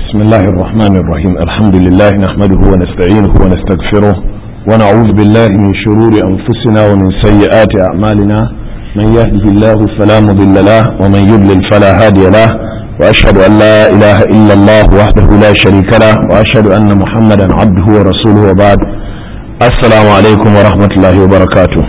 بسم الله الرحمن الرحيم الحمد لله نحمده ونستعينه ونستغفره ونعوذ بالله من شرور أنفسنا ومن سيئات أعمالنا من يهده الله فلا مضل له ومن يضلل فلا هادي له وأشهد أن لا إله إلا الله وحده لا شريك له وأشهد أن محمدا عبده ورسوله وبعد السلام عليكم ورحمة الله وبركاته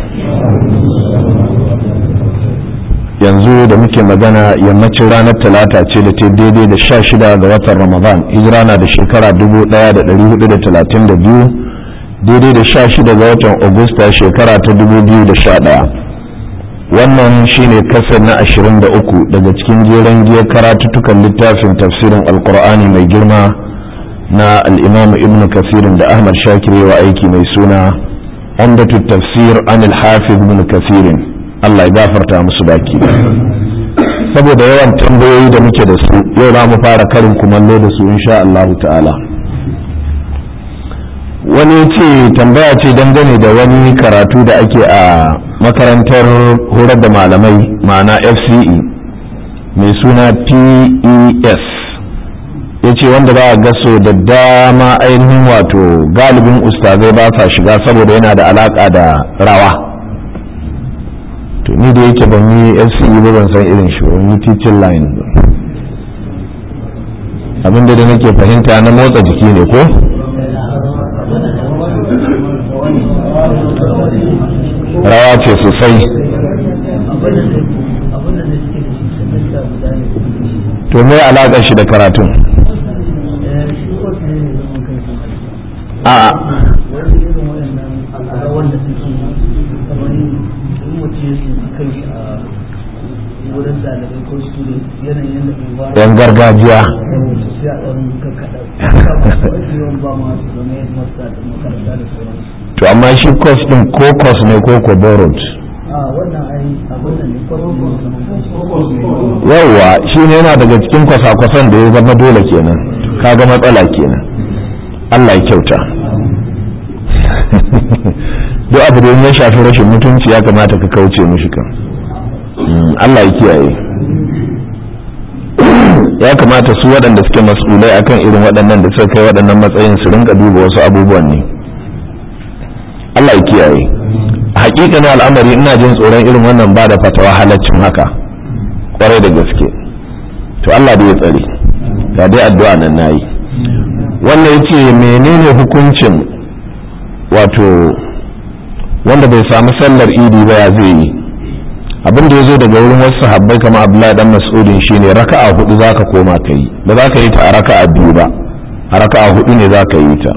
yanzu da muke magana yammacin ranar talata ce da ta daidai da sha shida ga watan ramadan hijira na da shekara dubu daya da dari hudu da talatin da biyu daidai da sha shida ga watan agusta shekara ta dubu biyu da sha daya wannan shine kasar na ashirin da uku daga cikin jeren giyar karatuttukan littafin tafsirin alkur'ani mai girma na al'imamu ibnu kasirin da ahmad shakir wa aiki mai suna umdatu tafsir an al-hafiz ibn kasirin Allah ya gafarta musu baki saboda yawan tambayoyi da muke da su yau za mu fara karin kumallo da su insha Allah ta'ala wani ce tambaya ce dangane da wani karatu da ake a makarantar horar da malamai ma'ana fce mai suna pes ya ce wanda ba a gaso da dama ainihin wato galibin ustazai ba sa shiga saboda yana da alaka da rawa to ni da yake ban yi fce ba ban san irin shi ban yi teaching line abinda da nake fahimta na motsa jiki ne ko rawa ce sosai to me alaƙar shi da karatun a yan gargajiya to amma shi kos din ko kos ne ko ko borrowed yawwa shi ne yana daga cikin kwasa-kwasan da ya zama dole kenan kaga matsala kenan Allah ya kyauta duk abu da ya shafi rashin mutunci ya kamata ka kauce mishi kan Allah ya kiyaye ya kamata su waɗanda suke mas'ulai akan irin waɗannan da suka kai waɗannan matsayin su rinka duba wasu abubuwan ne Allah ya kiyaye hakikanin al'amari ina jin tsoron irin wannan ba da fatawa halaccin haka kwarai da gaske to Allah da ya tsare ga dai addu'a nan nayi wannan yace menene hukuncin wato wanda bai samu sallar idi ba ya zai yi abin da ya zo daga wurin wasu sahabbai kama abdullahi dan mas'udin shine raka'a hudu zaka koma ka yi ba za ka yi ta a raka'a biyu ba a raka'a hudu ne za ka yi ta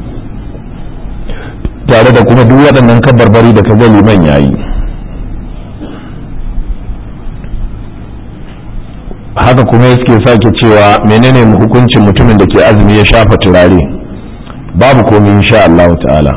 tare da kuma duk waɗannan kabarbari da ka ga liman yayi haka kuma suke sake cewa menene hukuncin mutumin da ke azumi ya shafa turare babu komai insha Allah ta'ala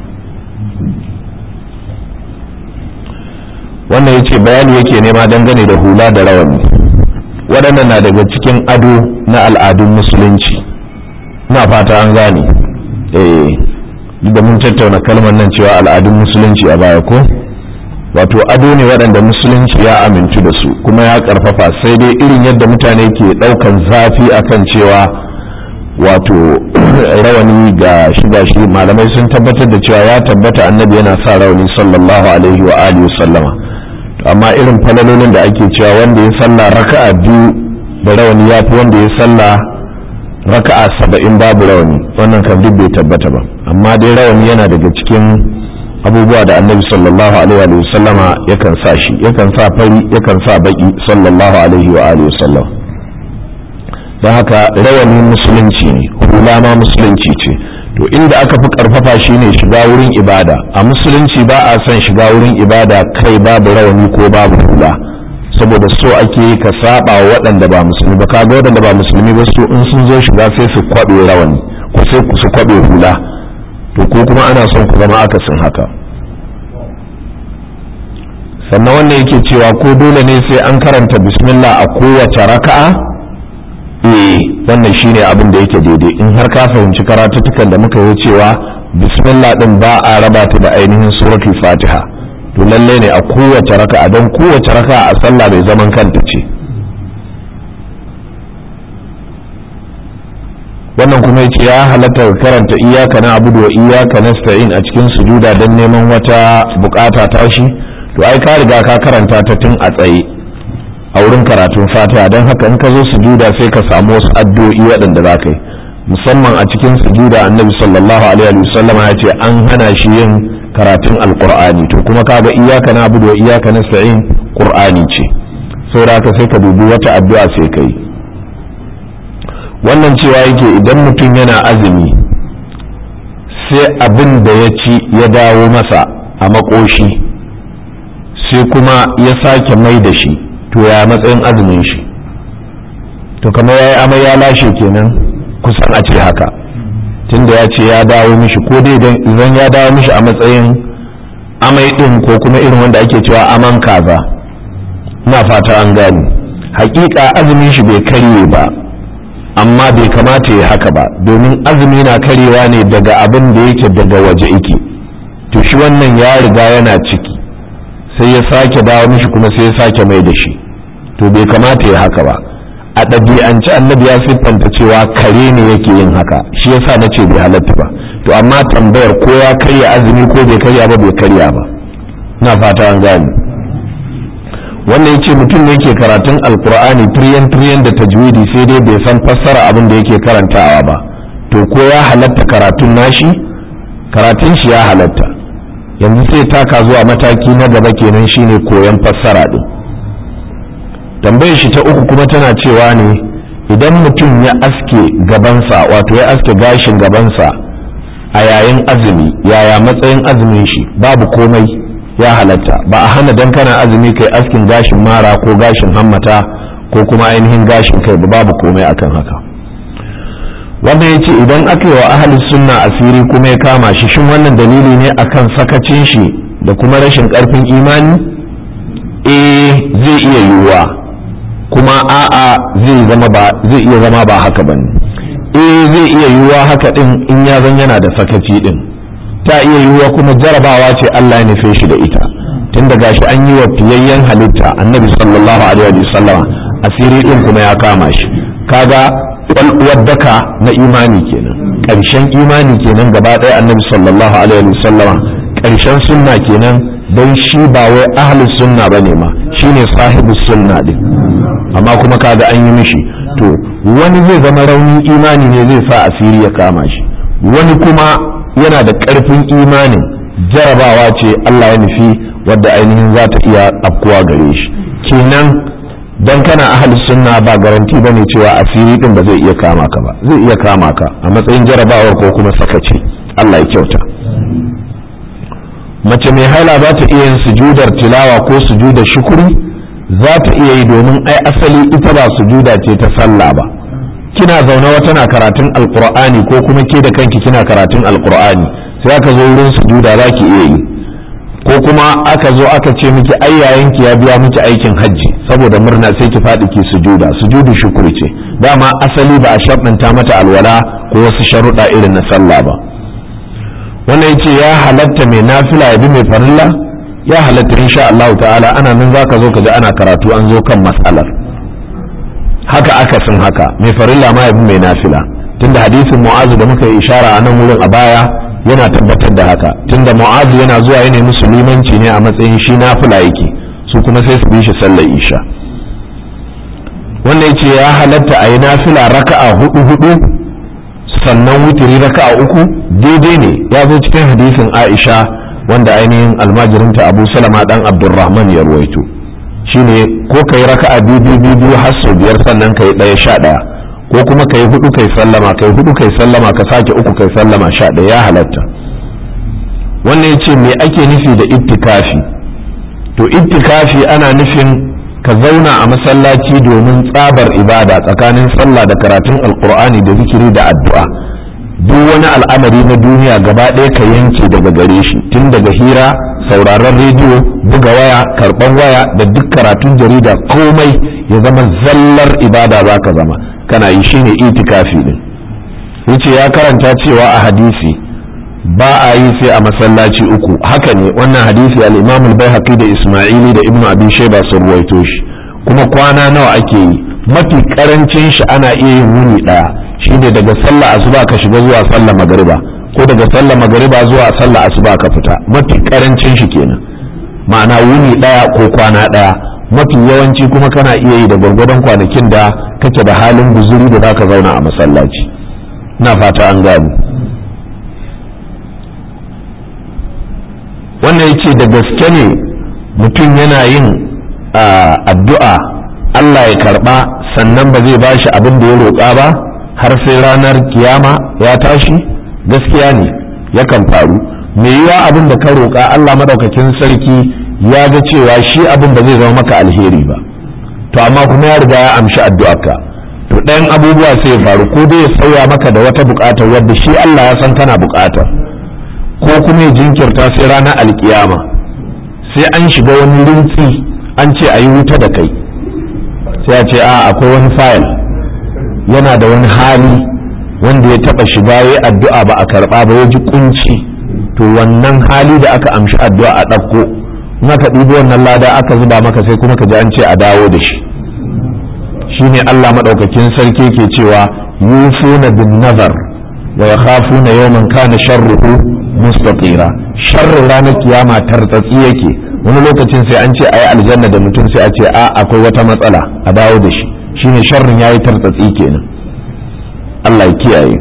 wannan ya ce bayani yake nema dangane da hula da rawani waɗannan na daga cikin ado na al'adun musulunci na fata an gane eh da mun tattauna kalmar nan cewa al'adun musulunci a baya ko wato ado ne waɗanda musulunci ya amintu da su kuma ya ƙarfafa sai dai irin yadda mutane ke ɗaukan zafi akan cewa wato rawani ga shiga shi malamai sun tabbatar da cewa ya tabbata annabi yana sa rawani sallallahu alaihi wa alihi sallama amma irin falalolin da ake cewa wanda ya sallah raka'a biyu da rawani ya fi wanda ya sallah raka'a saba'in babu rawani wannan kan duk bai tabbata ba amma dai rawani yana daga cikin abubuwa da annabi sallallahu alaihi wa sallama yakan sa shi yakan sa fari yakan sa baki sallallahu alaihi wa alihi sallam don haka rawani musulunci ne hula ma musulunci ce to inda aka fi karfafa shine shiga wurin ibada a musulunci ba a son shiga wurin ibada kai babu rawani ko babu hula saboda so ake ka saba wa waɗanda ba musulmi ba kaga waɗanda ba musulmi ba su in sun zo shiga sai su kwaɓe rawani ko sai su kwaɓe hula to ko kuma ana son ku zama akasin haka sannan wannan yake cewa ko dole ne sai an karanta bismillah a kowace raka'a eh wannan shine abin da yake daidai in har ka fahimci karatuttukan da muka yi cewa bismillah din ba a raba ta da ainihin suratul fatiha to lalle ne a kowace raka'a don kowace raka'a a sallah mai zaman kanta ce wannan kuma yace ya halatta karanta iyaka na abudu wa iyaka nasta'in a cikin sujuda don neman wata bukata tashi to ai ka riga ka karanta ta tun a tsaye a wurin karatun fatiha don haka in ka zo sujuda sai ka samu wasu addu'o'i waɗanda za ka yi musamman a cikin sujuda annabi sallallahu alaihi wa sallama ya ce an hana shi yin karatun alqur'ani to kuma kaga iyaka na abudu wa iyaka nasta'in qur'ani ce saboda haka sai ka dubi wata addu'a sai ka yi wannan cewa yake idan mutum yana azumi sai abin da ya ci ya dawo masa a makoshi sai kuma ya sake mai da shi to ya matsayin azumin shi to kamar ya yi amai ya lashe kenan kusan a ce haka tunda ya ce ya dawo mishi ko dai idan ya dawo mishi a matsayin amai din ko kuma irin wanda ake cewa aman kaza na fata an gani hakika azumin shi bai karye ba amma bai kamata ya haka ba domin azumi na karewa ne daga abin da yake daga waje yake to shi wannan ya riga yana ciki sai ya sake dawo mishi kuma sai ya sake mai da shi to bai kamata ya haka ba a ɗabi'ance annabi ya siffanta cewa kare ne yake yin haka shi yasa na ce bai halatta ba to amma tambayar ko ya karya azumi ko bai karya ba bai karya ba ina fata an gane wannan yace mutum ne yake karatun alkur'ani tiriyan tiriyan da tajwidi sai dai bai san fassara abin da yake karantawa ba to ko ya halatta karatun nashi karatun shi ya halatta yanzu sai taka zuwa mataki na gaba kenan shine koyon fassara din tambayar shi ta uku kuma tana cewa ne idan mutum ya aske gabansa wato ya aske gashin gabansa a yayin azumi yaya matsayin azumin shi babu komai ya halatta ba a hana dan kana azumi kai askin gashin mara ko gashin hammata ko kuma ainihin gashin kai ba babu komai akan haka wanda ya ce idan aka yi wa ahalin sunna asiri kuma ya kama shi shin wannan dalili ne akan sakacin shi da kuma rashin karfin imani eh zai iya yiwuwa kuma a'a zai zama ba zai iya zama ba haka bane eh zai iya yiwuwa haka din in ya zan yana da sakaci din ta iya yiwuwa kuma jarabawa ce Allah ya nufe shi da ita tun da gashi an yi wa fiyayyen halitta annabi sallallahu alaihi wa sallama asiri din kuma ya kama shi kaga kwalwar daka na imani kenan ƙarshen imani kenan gaba ɗaya annabi sallallahu alaihi wa sallama ƙarshen sunna kenan don shi ba wai ahlus sunna bane ma shine sahibus sunna din amma kuma kaga an yi mishi to wani zai zama raunin imani ne zai sa asiri ya kama shi wani kuma yana da ƙarfin imanin jarabawa ce Allah ya nufi wadda ainihin za ta iya afkuwa gare shi kenan dan kana ahli sunna ba garanti bane cewa asiri din ba zai iya kama ka ba zai iya kama ka a matsayin jarabawar ko kuma sakaci Allah ya kyauta mace mai haila za ta iya yin sujudar tilawa ko sujudar shukuri za ta iya yi domin ai asali ita ba sujuda ce ta sallah ba kina zaune wata na karatun alkur'ani ko kuma ke da kanki kina karatun alkur'ani sai aka zo wurin sujuda za ki iya yi ko kuma aka zo aka ce miki ai yayanki ya biya miki aikin hajji saboda murna sai ki faɗi ki sujuda sujudu shukuri ce dama asali ba a sharɗanta mata alwala ko wasu sharuɗa irin na sallah ba wannan yace ya halatta mai nafila ya bi mai farilla ya halatta insha Allah ta'ala ana nan zaka zo ka ji ana karatu an zo kan mas'alar haka akasin haka mai farilla ma yabi mai nafila tunda hadisin mu'azu da muka yi ishara a nan wurin a baya yana tabbatar da haka tunda mu'azu yana zuwa yana musulmanci ne a matsayin shi nafila yake su kuma sai su bi shi sallar isha wannan yace ya halatta a yi nafila raka'a hudu hudu sannan wutiri raka'a uku daidai ne ya zo cikin hadisin aisha wanda ainihin almajirinta abu salama dan abdurrahman ya ruwaito shine ko ka yi raka'a biyu biyu biyu har sau biyar sannan ka yi ɗaya sha ɗaya ko kuma ka yi hudu kai sallama kai hudu kai sallama ka sake uku kai sallama sha ɗaya ya halatta wannan ya ce me ake nufi da ittikafi to ittikafi ana nufin ka zauna a masallaci domin tsabar ibada tsakanin sallah da karatun alkur'ani da zikiri da addu'a duk wani al'amari na duniya gaba ɗaya ka yanke daga gare shi tun daga hira sauraron rediyo buga waya karɓan waya da duk karatun jarida komai ya zama zallar ibada za ka zama kana yi shine itikafi din yace ya karanta cewa a hadisi ba a yi sai a masallaci uku haka ne wannan hadisi al-imam al-baihaqi da isma'ili da ibnu abi shayba sun ruwaito shi kuma kwana nawa ake yi mafi karancin shi ana iya yin wuni daya shine daga sallah asuba ka shiga zuwa sallah magariba ko daga sallah magariba zuwa sallah asuba ka fita mafi karancin shi kenan ma'ana wuni daya ko kwana daya mafi yawanci kuma kana iya yi da gwargwadon kwanakin da kake da halin guzuri da zaka zauna a masallaci na fata an gani wannan yace da gaske ne mutum yana yin addu'a Allah ya karba sannan ba zai bashi abin da ya roƙa ba har sai ranar kiyama ya tashi gaskiya ne yakan faru me yiwa abin da ka roƙa Allah madaukakin sarki ya ga cewa shi abin ba zai zama maka alheri ba to amma kuma ya riga ya amshi addu'arka to ɗayan abubuwa sai ya faru ko dai ya sauya maka da wata buƙatar wadda shi Allah ya san kana buƙatar ko kuma ya jinkirta sai ranar alkiyama sai an shiga wani rintsi an ce a yi wuta da kai sai a ce a akwai wani fayil yana da wani hali wanda ya taɓa shiga ya addu'a ba a karɓa ba ya ji kunci to wannan hali da aka amshi addu'a a ɗauko in aka ɗibi wannan lada aka zuba maka sai kuma ka ji an ce a dawo da shi shine Allah maɗaukakin sarki ke cewa yufuna bin nazar wa yakhafuna yawman kana sharruhu mustaqira sharrin ranar kiyama tartsatsi yake wani lokacin sai an ce ayi aljanna da mutum sai a ce a akwai wata matsala a dawo da shi shine sharrin yayi tartsatsi kenan Allah ya kiyaye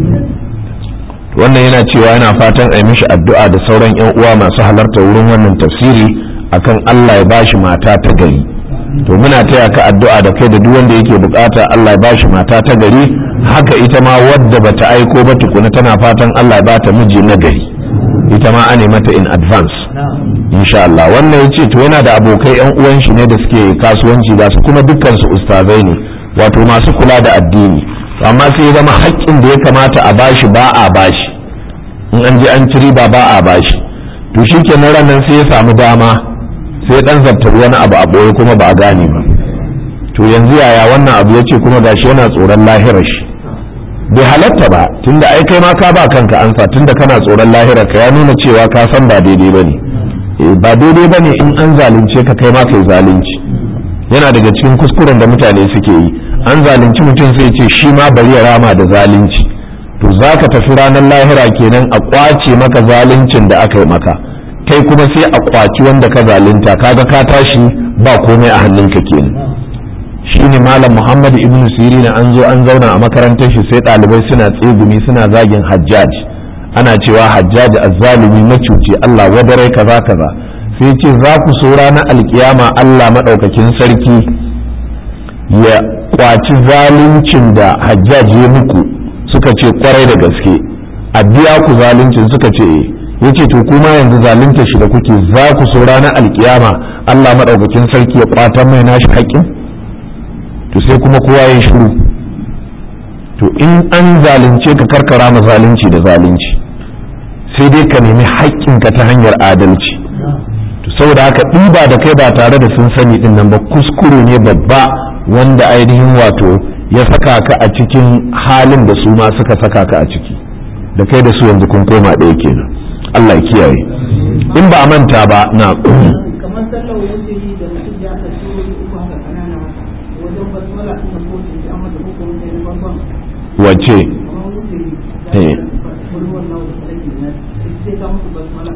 wannan yana cewa yana fatan a yi mishi addu'a da sauran yan uwa masu halarta wurin wannan tafsiri akan Allah ya bashi mata ta gari to muna taya ka addu'a da kai da duk wanda yake bukata Allah ya bashi mata ta gari haka ita ma wadda bata aiko ba tukuna tana fatan Allah ya bata miji na gari ita ma ane mata in advance insha Allah wannan yace to yana da abokai yan uwan shi ne da suke kasuwanci da su kuma dukkan su ustazai ne wato masu kula da addini amma sai ya zama haƙƙin da ya kamata a bashi ba a bashi in an je an ci riba ba a bashi to shikenan ranan sai ya samu dama sai dan zabtar wani abu a boye kuma ba a gane ba to yanzu yaya wannan abu yace kuma gashi yana tsoron lahirar shi bai halatta ba tunda ai kai ma ka ba kanka ansa tunda kana tsoron lahirar ka ya nuna cewa ka san ba daidai bane eh ba daidai bane in an zalunce ka kai ma kai zalunci yana daga cikin kuskuren da mutane suke yi an zalunci mutum sai ce shi ma bari ya rama da zalunci to zaka tafi ranar lahira kenan a kwace maka zaluncin da aka yi maka kai kuma sai a kwaci wanda ka zalunta kaga ka tashi ba komai a hannunka kenan shine malam muhammad ibn sirina an zo an zauna a makarantar shi sai ɗalibai suna tsegumi suna zagin hajjaj ana cewa hajjaj azzalumi macuci allah wadarai kaza kaza sai ce za ku so ranar alkiyama allah maɗaukakin sarki ya kwaci zaluncin da hajjaj ya muku suka ce kwarai da gaske a biya ku zaluncin suka ce yace to kuma yanzu zalunta shi da kuke za ku so ranar alkiyama Allah madaukakin sarki ya kwatan mai nashi haƙƙin to sai kuma kowa ya shiru to in an zalunce ka karkara ma zalunci da zalunci sai dai ka nemi haƙƙinka ta hanyar adalci to saboda haka ɗiba da kai ba tare da sun sani din nan ba kuskure ne babba wanda ainihin wato ya saka ka a cikin halin da su ma suka saka ka a ciki da kai da su yanzu kun koma ɗaya kenan Allah ya kiyaye in ba a manta ba na kamar sallar wuce da mutum ya ta suro uku haka kanana haka wajen basmala ina ko ta ji amma da uku wuce na babban wace kamar wuce Eh. da kulwar nawa da sarki na sai ka musu basmala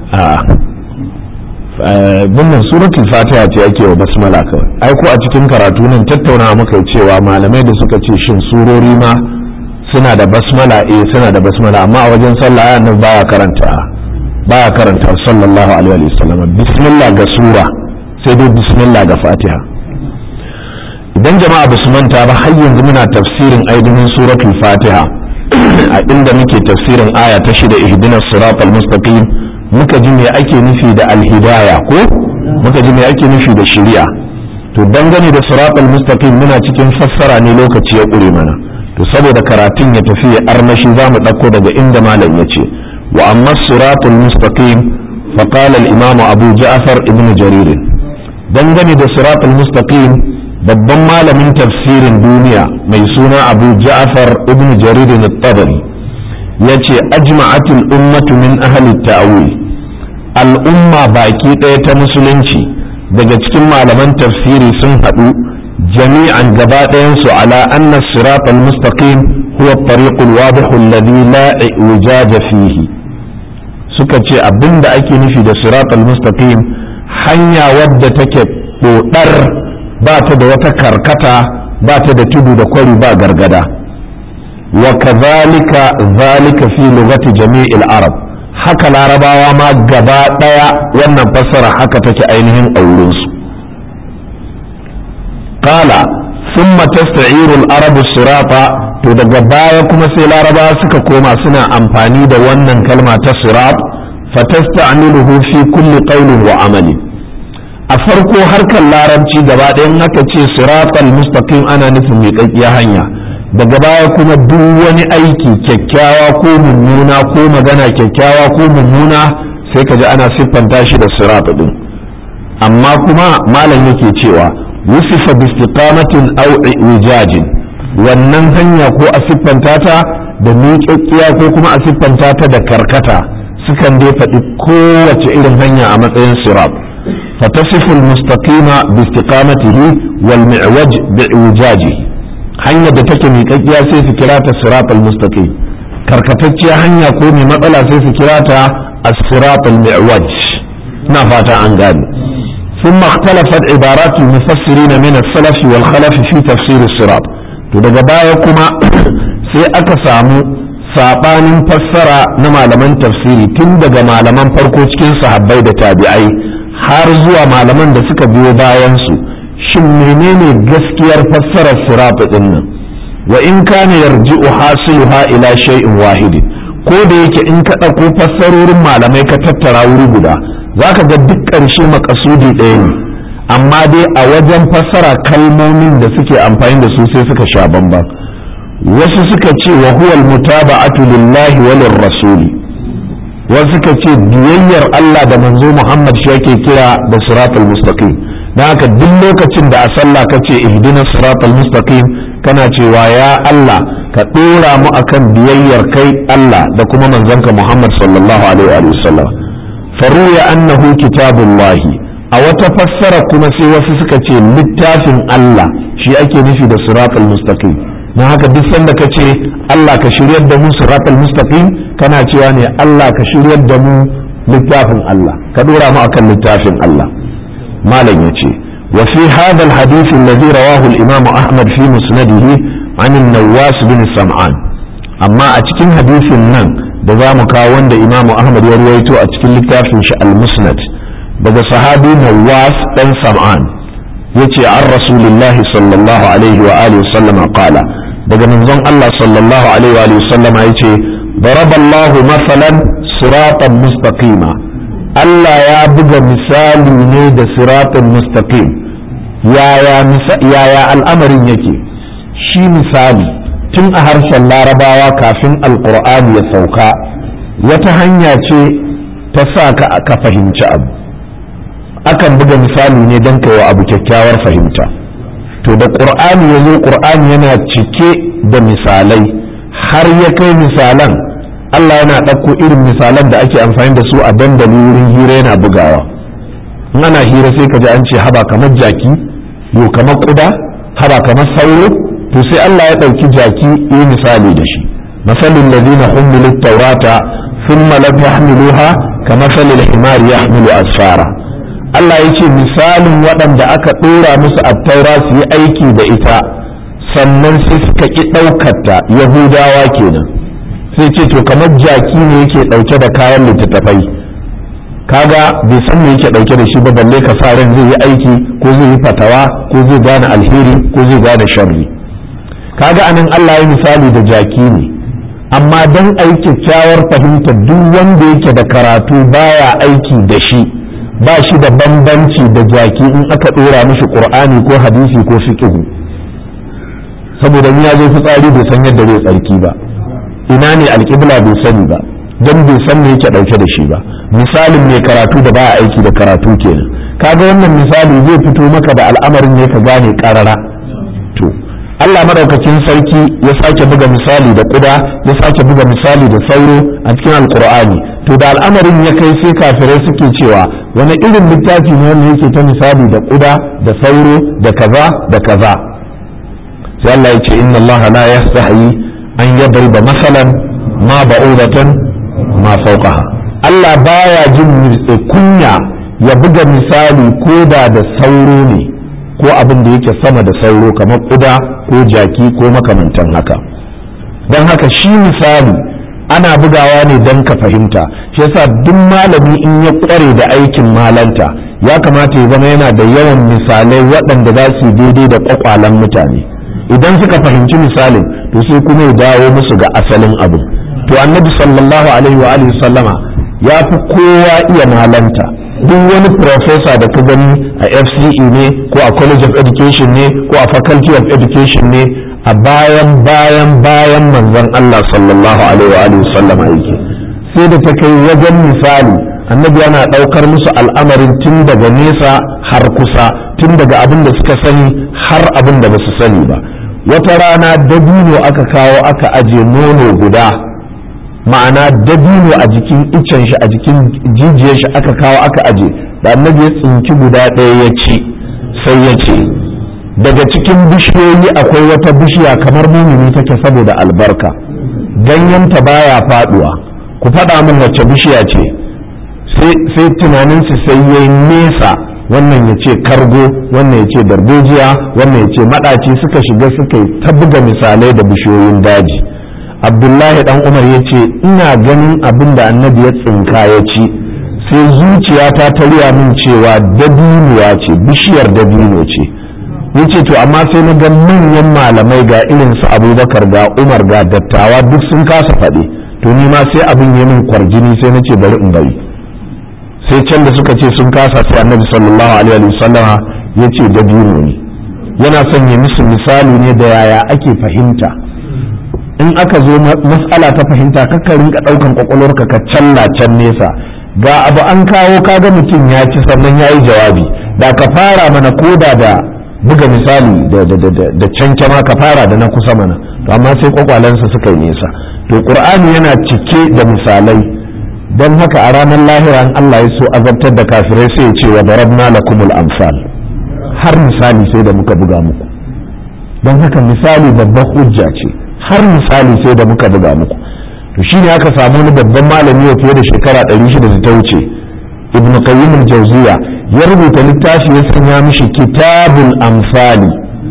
a wannan suratul fatiha ce ake wa basmala kawai ai ko a cikin karatu nan tattauna muka cewa malamai da suka ce shin surori ma suna da basmala eh suna da basmala amma a wajen sallah ayan nan baya karanta baya karanta sallallahu alaihi wa sallam bismillah ga sura sai dai bismillah ga fatiha idan jama'a ba su manta ba har yanzu muna tafsirin ainihin suratul fatiha a inda muke tafsirin aya ta shida ihdinas siratal mustaqim muka ji me ake nufi da alhidaya ko muka ji me ake nufi da shari'a to dangane da siratal mustaqim muna cikin fassara ne lokaci ya ƙure mana to saboda karatun ya tafi ya armashi za mu ɗauko daga inda malam ya ce wa amma siratul mustaqim fa qala al imam abu ja'far ibn jarir dangane da siratul mustaqim babban malamin tafsirin duniya mai suna abu ja'far ibn jarir at-tabari yace ajma'atul ummatu min ahli ta'wil al'umma baki ɗaya ta musulunci daga cikin malaman tafsiri sun haɗu jami'an gaba ɗayansu ala anna sirat al-mustaqim huwa at-tariq al-wadih alladhi la ijaja fihi suka ce abinda ake nufi da sirat al-mustaqim hanya wadda take dodar ba ta da wata karkata ba ta da tudu da kwari ba gargada wa kadhalika zalika fi lughati jami'il arab haka larabawa ma gaba daya wannan fassara haka take ainihin auren su qala thumma tasta'iru al-arabu sirata to daga baya kuma sai larabawa suka koma suna amfani da wannan kalma ta sirat fatasta'miluhu fi kulli qawlin wa amali a farko harkar larabci gaba ɗayan haka ce siratal mustaqim ana nufin miƙaƙƙiya hanya daga baya kuma duk wani aiki kyakkyawa ko mummuna ko magana kyakkyawa ko mummuna sai ka ji ana siffanta shi da sirat din amma kuma malam yake cewa wusifa bi istiqamatin aw wijajin wannan hanya ko a siffanta ta da miƙaƙƙiya ko kuma a siffanta ta da karkata sukan dai faɗi kowace irin hanya a matsayin sirat فتصف المستقيم باستقامته والمعوج بإعوجاجه hanyar da take miƙaƙƙiya sai su kira ta siratal mustaqim karkatacciya hanya ko mai matsala sai su kira ta as-siratal mi'waj ina fata an gane ثم اختلفت عبارات المفسرين من السلف والخلف في تفسير الصراط to daga baya kuma sai aka samu sabanin fassara na malaman tafsiri tun daga malaman farko cikin sahabbai da tabi'ai har zuwa malaman da suka biyo bayansu shin menene gaskiyar fassarar sirat din nan wa in kana yarji'u hasiluha ila shay'in wahidin ko da yake in ka ɗauko fassarorin malamai ka tattara wuri guda zaka ga duk ƙarshe makasudi ɗaya ne amma dai a wajen fassara kalmomin da suke amfani da su sai suka sha bamban wasu suka ce wa huwal mutaba'atu lillahi wa rasuli wasu suka ce biyayyar Allah da manzo Muhammad shi yake kira da siratul mustaqim dan haka duk lokacin da a sallah ka ce ihdina siratul mustaqim kana cewa ya Allah ka dora mu akan biyayyar kai Allah da kuma manzonka Muhammad sallallahu alaihi wa sallam faruya annahu kitabullah a wata fassara kuma sai wasu suka ce littafin Allah shi ake nufi da siratul mustaqim don haka duk sanda ka ce Allah ka shiryar da mu siratal mustaqim kana cewa ne Allah ka shiryar da mu littafin Allah ka dora mu akan littafin Allah malam yace wa fi hadha alhadith alladhi rawahu al-imam Ahmad fi musnadihi an an-Nawas bin Sam'an amma a cikin hadisin nan da za mu kawo wanda Imam Ahmad ya ruwaito a cikin littafin shi al-Musnad daga sahabi Nawas dan Sam'an yace an rasulillahi sallallahu alaihi wa alihi sallama qala daga manzon Allah sallallahu alaihi wa sallama yace daraballahu masalan siratan mustaqima Allah ya buga misali ne da siratan mustaqim yaya yaya al'amarin yake shi misali tun a harshen larabawa kafin alqur'ani ya sauka wata hanya ce ta sa ka ka fahimci abu akan buga misali ne don kai wa abu kyakkyawar fahimta to da ƙur'ani ya zo ƙur'ani yana cike da misalai har ya kai misalan Allah yana ɗauko irin misalan da ake amfani da su a dandali wurin hira yana bugawa in ana hira sai ka ji an ce haba kamar jaki yo kamar ƙuda haba kamar sauro to sai Allah ya ɗauki jaki yi misali da shi masalin ladina hummilu taurata thumma lam yahmiluha kamasalil himari yahmilu asfara Allah ya ce misalin waɗanda aka ɗora musu attaura su yi aiki da ita sannan sai suka ƙi ɗaukarta yahudawa kenan sai ce to kamar jaki ne yake ɗauke da kayan littattafai kaga bai san me yake ɗauke da shi ba balle ka sa ran zai yi aiki ko zai yi fatawa ko zai gane alheri ko zai gane sharri kaga anan Allah ya misali da jaki ne amma dan ai kyakkyawar fahimta duk wanda yake da karatu baya aiki da shi ba shi da bambanci da jaki in aka ɗora mishi ƙur'ani ko hadisi ko fiqhu saboda ya zo fitsari bai san yadda zai tsarki ba ina ne alƙibla bai sani ba don bai san me yake ɗauke da shi ba misalin mai karatu da baya aiki da karatu kenan kaga wannan misali zai fito maka da al'amarin ne ka gane ƙarara to Allah madaukakin sarki ya sake buga misali da kuda ya sake buga misali da sauro a cikin alkur'ani to da al'amarin ya kai sai kafirai suke cewa wani irin littafi ne wanda yake ta misali da kuda da sauro da kaza da kaza sai Allah ya ce inna Allah la yastahi an yadriba masalan ma ba'udatan ma fawqaha Allah baya jin kunya ya buga misali ko da da sauro ne ko abin da yake sama da sauro kamar kuda ko jaki ko makamantan haka don haka shi misali ana bugawa ne don ka fahimta shi yasa duk malami in ya kware da aikin malanta ya kamata ya zama yana da yawan misalai waɗanda za su daidai da kwakwalen mutane idan suka fahimci misalin to sai kuma ya dawo musu ga asalin abu to annabi sallallahu alaihi wa alihi sallama ya fi kowa iya malanta duk wani professor da ka gani a FCE ne ko a College of Education ne ko a Faculty of Education ne a bayan bayan bayan manzon Allah sallallahu alaihi wa sallama yake sai da ta kai wajen misali annabi yana ɗaukar musu al'amarin tun daga nesa har kusa tun daga abin da suka sani har abin da ba su sani ba wata rana dabino aka kawo aka aje nono guda ma'ana dabino a jikin icen shi a jikin jijiyar shi aka kawo aka aje da annabi ya tsinki guda ɗaya ya ci sai ya ce daga cikin bishiyoyi akwai wata bishiya kamar mumini take saboda albarka ganyenta baya faduwa ku faɗa min wacce bishiya ce sai tunaninsu sai ya nesa wannan ya ce kargo wannan ya ce darbejiya wannan ya ce maɗaci suka shiga suka yi ta buga misalai da bishiyoyin daji abdullahi dan umar ya ce ina ganin abin da annabi ya tsinka ya ci sai zuciyata ta riya min cewa dabinuwa ce bishiyar dabino ce yace to amma sai na ga manyan malamai ga irin su abubakar ga umar ga dattawa duk sun kasa faɗi to ni ma sai abin ya min kwarjini sai na ce bari in bari sai can da suka ce sun kasa sai annabi sallallahu alaihi wasallama ya ce dabino ne yana son ya musu misali ne da yaya ake fahimta in aka zo mas'ala ta fahimta kakka rinka ɗaukan kwakwalwarka ka challa can nesa ga abu an kawo kaga mutum ya ci sannan ya yi jawabi da ka fara mana koda da buga misali da cancama ka fara da na kusa mana to amma sai kwakwalensa suka yi nesa to qur'ani yana cike da misalai don haka a ranar lahira in Allah ya so azabtar da kafirai sai ya ce wa darabna lakumul amsal har misali sai da muka buga muku don haka misali babban hujja ce har misali sai da muka buga muku to shine aka samu wani babban malami fiye da shekara 600 da ta wuce ibn qayyim al-jawziya ya rubuta littafi ya sanya mishi kitabul amsali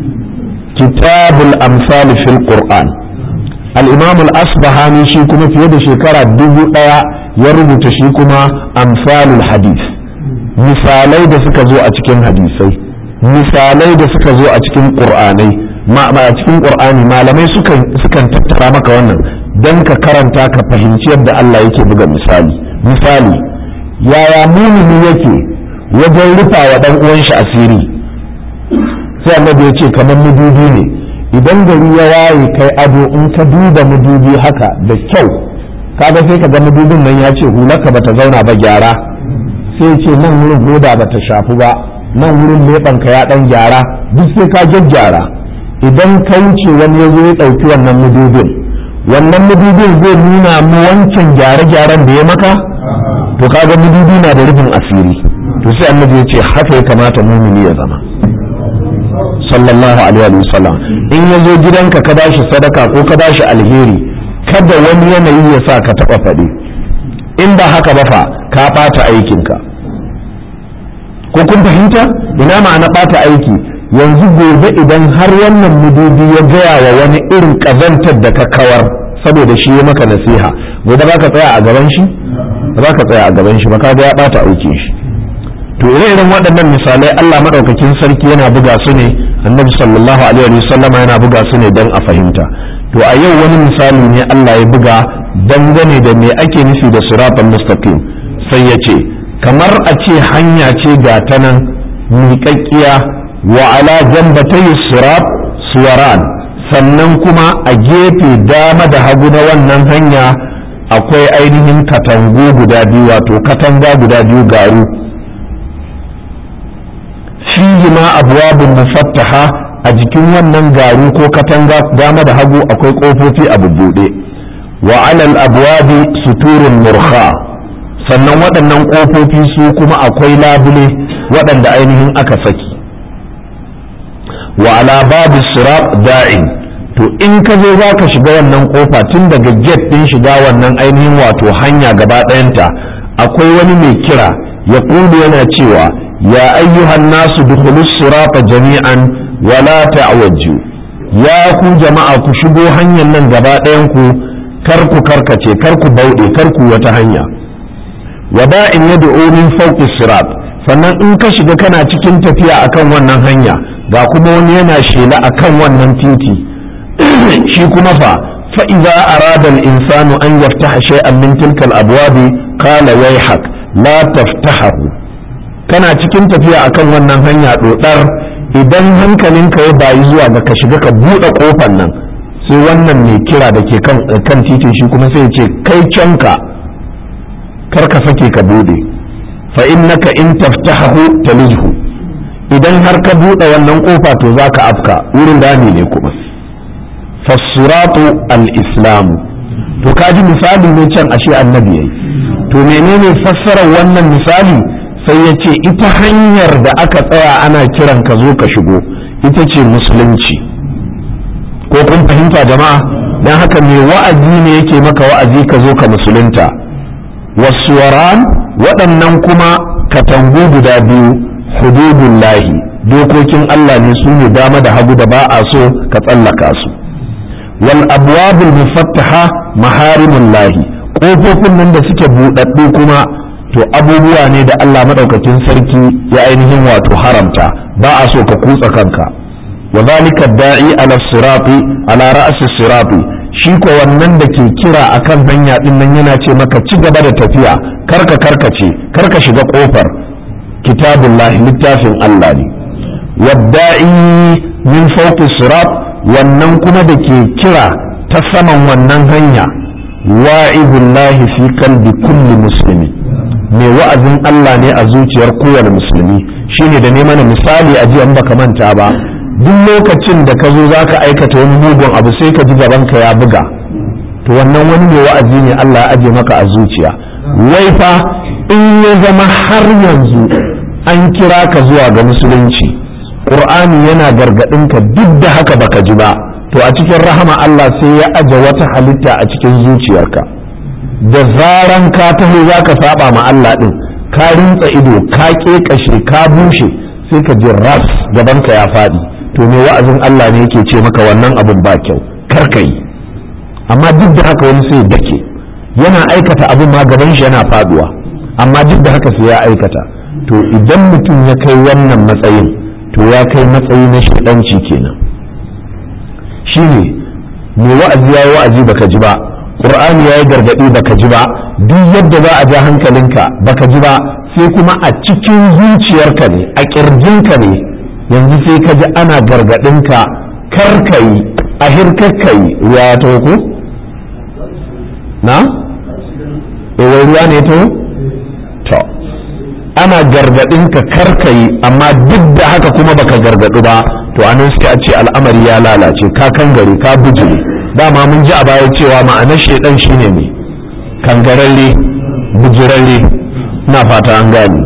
kitabul amsali fil qur'an al-imam al-asbahani shi kuma fiye da shekara dubu daya ya rubuta shi kuma amsalul hadith misalai da suka zo a cikin hadisai misalai da suka zo a cikin qur'anai ma a cikin qur'ani malamai sukan sukan tattara maka wannan dan ka karanta ka fahimci yadda Allah yake buga misali misali yaya mumini yake wajen rufa wa dan uwan shi asiri sai annabi ya ce kamar mudubi ne idan gari ya waye kai ado in ka duba mudubi haka da kyau kaga sai ka ga mudubin nan ya ce hulaka bata zauna ba gyara sai ce nan wurin hoda bata shafu ba nan wurin leɓanka ya dan gyara duk sai ka gyaggyara idan ka wuce wani ya zo ya ɗauki wannan mudubin wannan mudubin zai nuna mu wancan gyare-gyaren da ya maka to kaga mudubi na da rufin asiri to sai annabi ya ce haka ya kamata mumini ya zama sallallahu alaihi wa sallam in ya zo gidanka ka bashi sadaka ko ka bashi alheri kada wani yanayi ya sa ka taba faɗi in ba haka ba fa ka ɓata aikinka ko kun fahimta ina ma'ana ɓata aiki yanzu gobe idan har wannan mudubi ya gaya wa wani irin ƙazantar da ka kawar saboda shi ya maka nasiha gobe za ka tsaya a gaban shi za ka tsaya a gaban shi ba ka ya ɓata aikin shi to ire-iren waɗannan misalai Allah maɗaukakin sarki yana buga su ne annabi sallallahu alaihi wasallam yana buga su ne don a fahimta to a yau wani misali ne Allah ya buga dangane da me ake nufi da siratan mustaqim sai ya ce kamar a ce hanya ce ga ta nan miƙaƙƙiya wa ala jambatai sirat suwaran sannan kuma a gefe dama da hagu na wannan hanya akwai ainihin katangu guda biyu wato katanga guda biyu garu fihi ma abwabun mufattaha a jikin wannan garu ko katanga dama da hagu akwai kofofi a bubbuɗe wa alal abwabi suturun murha sannan waɗannan ƙofofi su kuma akwai labule waɗanda ainihin aka saki wa ala babu sirat da'in to in ka zo za ka shiga wannan ƙofa tun daga gate ɗin shiga wannan ainihin wato hanya gaba ɗayanta akwai wani mai kira ya yana cewa ya ayyuhan nasu dukhulus sirata jami'an wala ta'wajju ya ku jama'a ku shigo hanyar nan gaba ɗayan ku kar ku karkace kar ku bauɗe kar ku wata hanya wada'in yad'u min fawqi sirat sannan in ka shiga kana cikin tafiya akan wannan hanya ga kuma wani yana shela akan wannan titi shi kuma fa fa idza arada al-insanu an yaftaha shay'an min tilka al-abwabi qala wayhak la taftahahu kana cikin tafiya akan wannan hanya dodar idan hankalinka ya bayi zuwa ga ka shiga ka buɗe kofar nan sai wannan mai kira da ke kan titin shi kuma sai ya ce kai canka kar ka sake ka bude fa innaka in taftahu talijhu idan har ka bude wannan kofa to zaka afka wurin dami ne kuma fasuratu al-islam to kaji misali ne can ashe annabi yayi to menene fassarar wannan misali sai ya ce ita hanyar da aka tsaya ana kiran ka zo ka shigo ita ce musulunci ko kun fahimta jama'a dan haka mai wa'azi ne yake maka wa'azi ka zo ka musulunta wasuwaran waɗannan kuma katangu guda biyu hududullahi dokokin Allah ne su ne dama da hagu da ba a so ka tsallaka su wal abwabul mufattaha maharimullahi ƙofofin nan da suke buɗaɗɗu kuma to abubuwa ne da Allah maɗaukakin sarki ya ainihin wato haramta ba a so ka kutsa kanka wa zalika da'i ala sirati ala ra'si sirati shi ko wannan da ke kira akan hanya din nan yana ce maka ci gaba da tafiya karka karkace karka shiga kofar kitabullahi littafin Allah ne wadda'i min fawqi sirat wannan kuma da ke kira ta saman wannan hanya wa'idullahi fi kalbi kulli muslimi mai wa'azin Allah ne a zuciyar kowane musulmi shine da ne mana misali a jiya baka manta ba duk lokacin da ka zo za ka aikata wani mugun abu sai ka ji gabanka ya buga to wannan wani mai wa'azi ne Allah ya aje maka a zuciya wai fa in ya zama har yanzu an kira ka zuwa ga musulunci qur'ani yana gargadin ka duk da haka baka ji ba to a cikin rahama Allah sai ya aje wata halitta a cikin zuciyarka da zaran ka taho za ka saba ma Allah din ka rintsa ido ka ƙeƙashe ka bushe sai ka ji ras gabanka ya faɗi to me wa'azin Allah ne yake ce maka wannan abin ba kyau kar ka yi amma duk da haka wani sai dake yana aikata abin ma gaban shi yana faduwa amma duk da haka sai ya aikata to idan mutum ya kai wannan matsayin to ya kai matsayi na shaɗanci kenan shine me wa'azi ya yi wa'azi baka ji ba qur'ani ya yi gargaɗi baka ji ba duk yadda za a ja hankalinka baka ji ba sai kuma a cikin zuciyarka ne a ƙirjinka ne yanzu sai ka ji ana gargaɗinka karkayi a hirkakkayi ruwa ya taho ko? na? ewai ruwa ne taho? to ana gargaɗinka karkayi amma duk da haka kuma baka gargaɗu ba to anan sai a ce al'amari ya lalace ka kangare ka bujire dama mun ji a baya cewa ma'anar shaidan shine ne kangararre bujirarre na fata an gane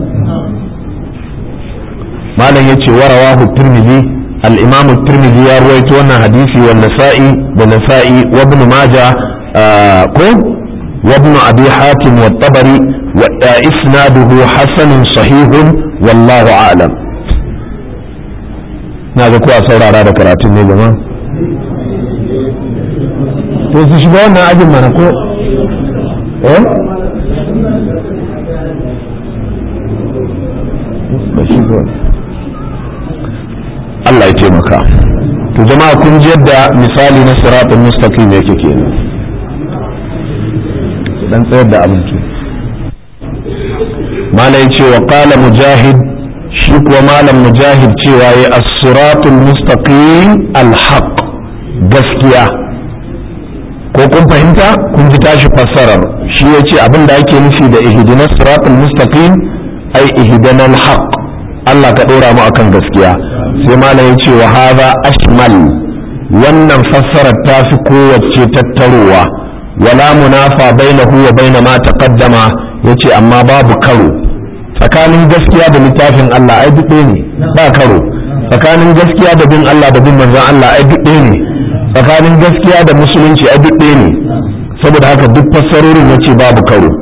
malam ya ce warawahu turmizi al-imam turmizi ya ruwaito wannan hadisi wa nasa'i da nasa'i wa ibn maja ko wa ibn abi hatim wa tabari wa isnaduhu hasanun sahihun wallahu a'lam na ga kuwa saurara da karatun ne jama'a to su shiga wannan ajin mana ko eh Allah ya taimaka to jama'a kun ji yadda misali na siratul mustaqim yake kenan dan tsayar da abinci malai ce wa qala mujahid shi kuwa malam mujahid cewa ya as-siratul mustaqim al-haq gaskiya ko kun fahimta kun ji tashi fassarar shi ya ce abin da ake nufi da ihdinas siratul mustaqim ai ihdanal haq Allah ka ɗora mu akan gaskiya sai malam ya ce wa hadha ashmal wannan fassarar ta fi kowace tattarowa wala munafa bainahu wa baina ma taqaddama yace amma babu karo tsakanin gaskiya da littafin Allah ai duk ɗaya ne ba karo tsakanin gaskiya da bin Allah da bin manzon Allah ai duk ɗaya ne tsakanin gaskiya da musulunci ai duk ɗaya ne saboda haka duk fassarorin yace babu karo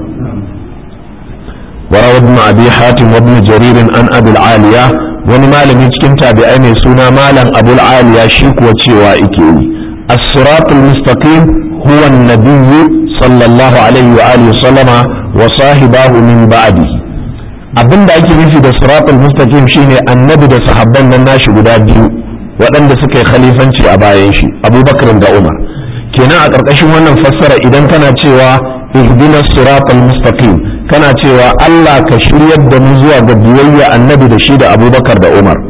وروى ابن أبي حاتم وابن جرير عن أبي العالية wani malami cikin tabi'ai mai suna malam abul aliya shi kuwa cewa ike yi as-siratul mustaqim huwa an-nabiyyu sallallahu alaihi wa alihi sallama wa sahibahu min ba'di abinda ake nufi da siratul mustaqim shine annabi da sahabban nan nashi guda biyu waɗanda suka yi khalifanci a bayan shi abubakar da umar kenan a ƙarƙashin wannan fassara idan kana cewa ihdinas siratal mustaqim kana cewa Allah ka shiryar da mu zuwa ga biyayya annabi da shi da abubakar da umar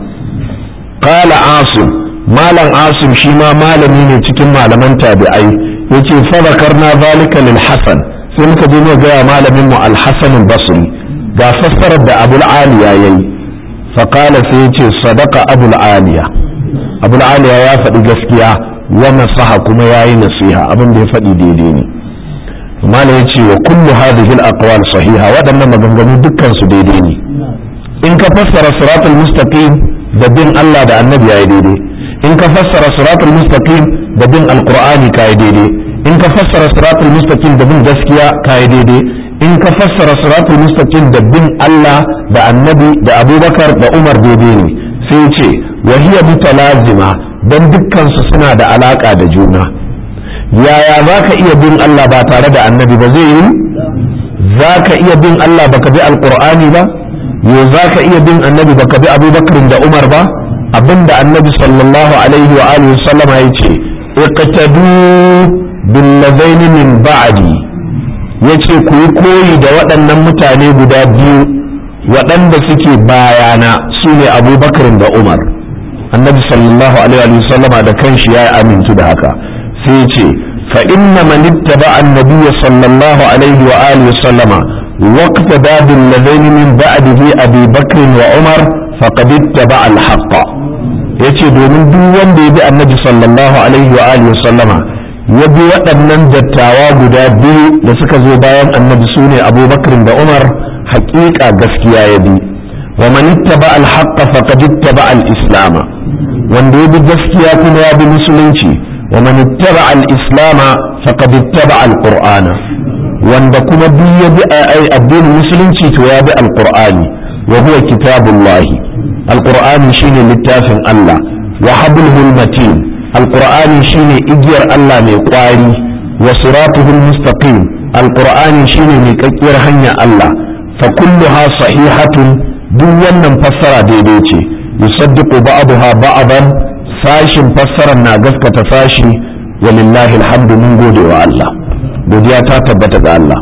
qala asim malam asim shi ma malami ne cikin malaman tabi'ai yace fa zakarna zalika lil hasan sai muka je mu ga malamin mu al hasan al basri ga fassarar da abul aliya yayi fa qala sai yace sadaqa abul aliya abul aliya ya faɗi gaskiya wa nasaha kuma yayi nasiha abin da ya faɗi daidai ne malam ya ce wa kullu hadhihi al-aqwal sahiha waɗannan maganganu dukkan su daidai ne in ka fassara siratul mustaqim da bin Allah da annabi yayi daidai in ka fassara siratul mustaqim da bin alqur'ani kai daidai in ka fassara siratul mustaqim da bin gaskiya kai daidai in ka fassara siratul mustaqim da bin Allah da annabi da abubakar da umar daidai ne sai ce wa hiya mutalazima dan dukkan su suna da alaka da juna yaya za ka iya bin Allah ba tare da annabi ba zai yi za ka iya bin Allah baka bi alkur'ani ba yo za ka iya bin annabi baka bi abubakar da umar ba abinda annabi sallallahu alaihi wa alihi sallama ya ce iqtadu bil ladaini min ba'di yace ku yi koyi da waɗannan mutane guda biyu waɗanda suke bayana su ne abubakar da umar annabi sallallahu alaihi wa sallama da kanshi ya amintu da haka sai ce fa inna man ittaba annabiy sallallahu alaihi wa alihi sallama waqta dadin ladaini min ba'dihi abi bakr wa umar faqad ittaba al haqq yace domin duk wanda ya bi annabi sallallahu alaihi wa alihi sallama ya bi waɗannan dattawa guda biyu da suka zo bayan annabi sune abubakar da umar haƙiƙa gaskiya ya bi wa man ittaba al haqq faqad ittaba al islam wanda ya bi gaskiya kuma ya bi musulunci ومن اتبع الإسلام فقد اتبع القرآن wanda kuma duk ya bi addinin musulunci to ya bi alqur'ani wa huwa kitabullahi alqur'ani shine littafin Allah wa hablul matin alqur'ani shine igiyar Allah mai kwari wa siratuhul mustaqim alqur'ani shine mai kakkiyar hanya Allah fa kulluha sahihatun duk wannan fassara daidai ce yusaddiqu ba'daha ba'dan sashin fassarar na gaskata sashi walillahi alhamdu mun gode wa Allah godiya ta tabbata ga Allah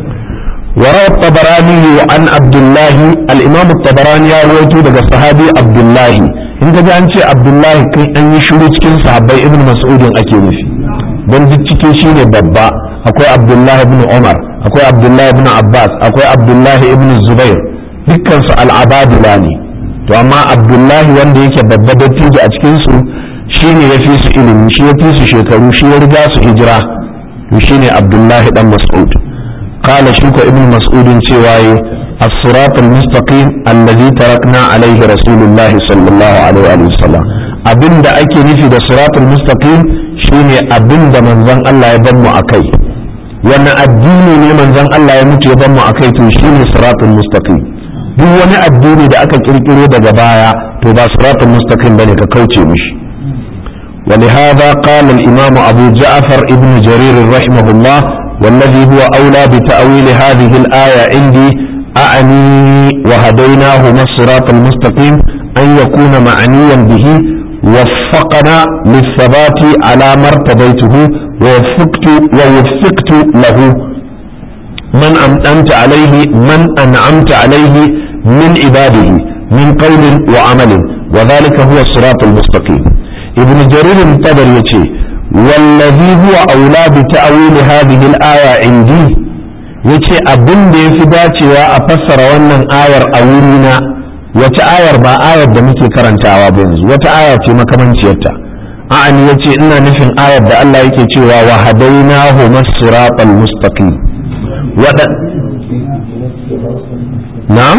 وروى الطبراني عن عبد الله الإمام الطبراني رويته daga sahabi Abdullahi in ka ji an ce Abdullahi kai an yi shiru cikin sahabbai Ibn Mas'udin ake nufi don duk cikin shi ne babba akwai Abdullahi ibn Umar akwai Abdullahi ibn Abbas akwai Abdullahi ibn Zubair dukkan su al'abadila ne to amma Abdullahi wanda yake babba dattijo a cikin su shine ya fi su ilimi shi ya fi su shekaru shi ya riga su hijira to shine Abdullahi dan Mas'ud قال شوك ابن مسعود شواي الصراط المستقيم الذي تركنا عليه رسول الله صلى الله عليه وسلم abin da ake nufi da siratul mustaqim shine abin da manzon Allah ya ban mu akai wani addini ne manzon Allah ya mutu ya ban mu akai to shine siratul mustaqim duk wani addini da aka kirkiro daga baya to ba siratul mustaqim bane ka kauce mishi ولهذا قال الإمام أبو جعفر ابن جرير رحمه الله والذي هو أولى بتأويل هذه الآية عندي أعني وهديناهما الصراط المستقيم أن يكون معنيا به وفقنا للثبات على ما ارتضيته ووفقت ووفقت له من أنعمت عليه من أنعمت عليه من عباده من قول وعمل وذلك هو الصراط المستقيم ابن جرير الطبري يقول والذي هو أولى بتأويل هذه الآية عندي yace abin da ya fi dacewa a fassara wannan ayar a wurina wata ayar ba ayar da muke karantawa ba yanzu wata aya ce makamanciyarta a'ani yace ina nufin ayar da Allah yake cewa wa hadainahu masiratal mustaqim na'am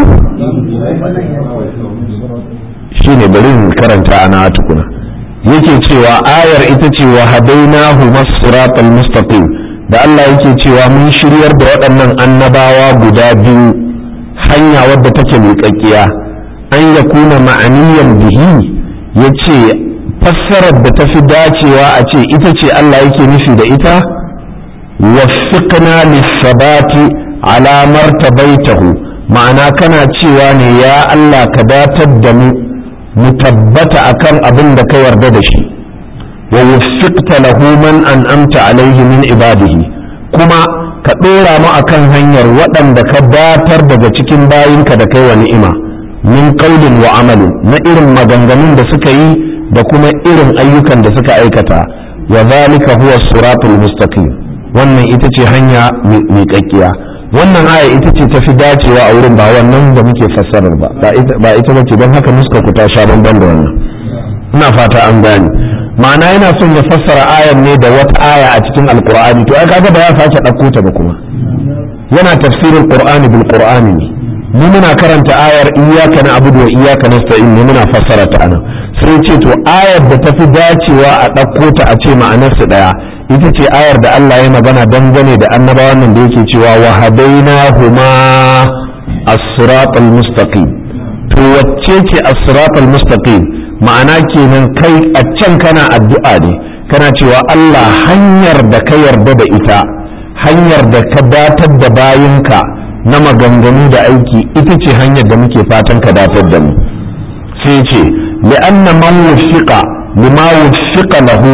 shine bari in karanta ana tukuna yake cewa ayar ita ce wa hadainahu masiratal mustaqim da Allah yake cewa mun shiryar da waɗannan annabawa guda biyu hanya wadda take miƙaƙƙiya an ya kuna ma'aniyan bihi ya ce fassarar da tafi dacewa a ce ita ce Allah yake nufi da ita waffiqna lissabati ala martabaitahu ma'ana kana cewa ne ya Allah ka datar da mu mu tabbata akan abin da ka yarda da shi wa wuffiqta lahu man an'amta alaihi min ibadihi kuma ka ɗora mu akan hanyar waɗanda ka datar daga cikin bayinka da kai wa ni'ima min qaulin wa amalin na irin maganganun da suka yi da kuma irin ayyukan da suka aikata wa zalika huwa siratul mustaqim wannan ita ce hanya miƙaƙƙiya wannan aya ita ce tafi dacewa a wurin ba wannan da muke fassarar ba ba ita ba ce don haka muska ku ta sha bamban da wannan ina fata an gane ma'ana yana son ya fassara ayan ne da wata aya a cikin alqur'ani to ai kaga ba ya sake ɗauko ta ba kuma yana tafsirin qur'ani bil qur'ani ne mu muna karanta ayar iyyaka na'budu wa iyyaka nasta'in ne muna fassara ta anan sai ce to ayar da tafi dacewa a ɗauko ta a ce ma'anarsa ɗaya ita ce ayar da Allah ya magana dangane da annabawan nan da yake cewa wa hadainahuma as-siratal mustaqim to wacce ce as-siratal mustaqim ma'ana kenan kai a can kana addu'a ne kana cewa Allah hanyar da ka yarda da ita hanyar da ka datar da bayinka na maganganu da aiki ita ce hanyar da muke fatan ka datar da mu sai ce li'anna man wuffiqa lima wuffiqa lahu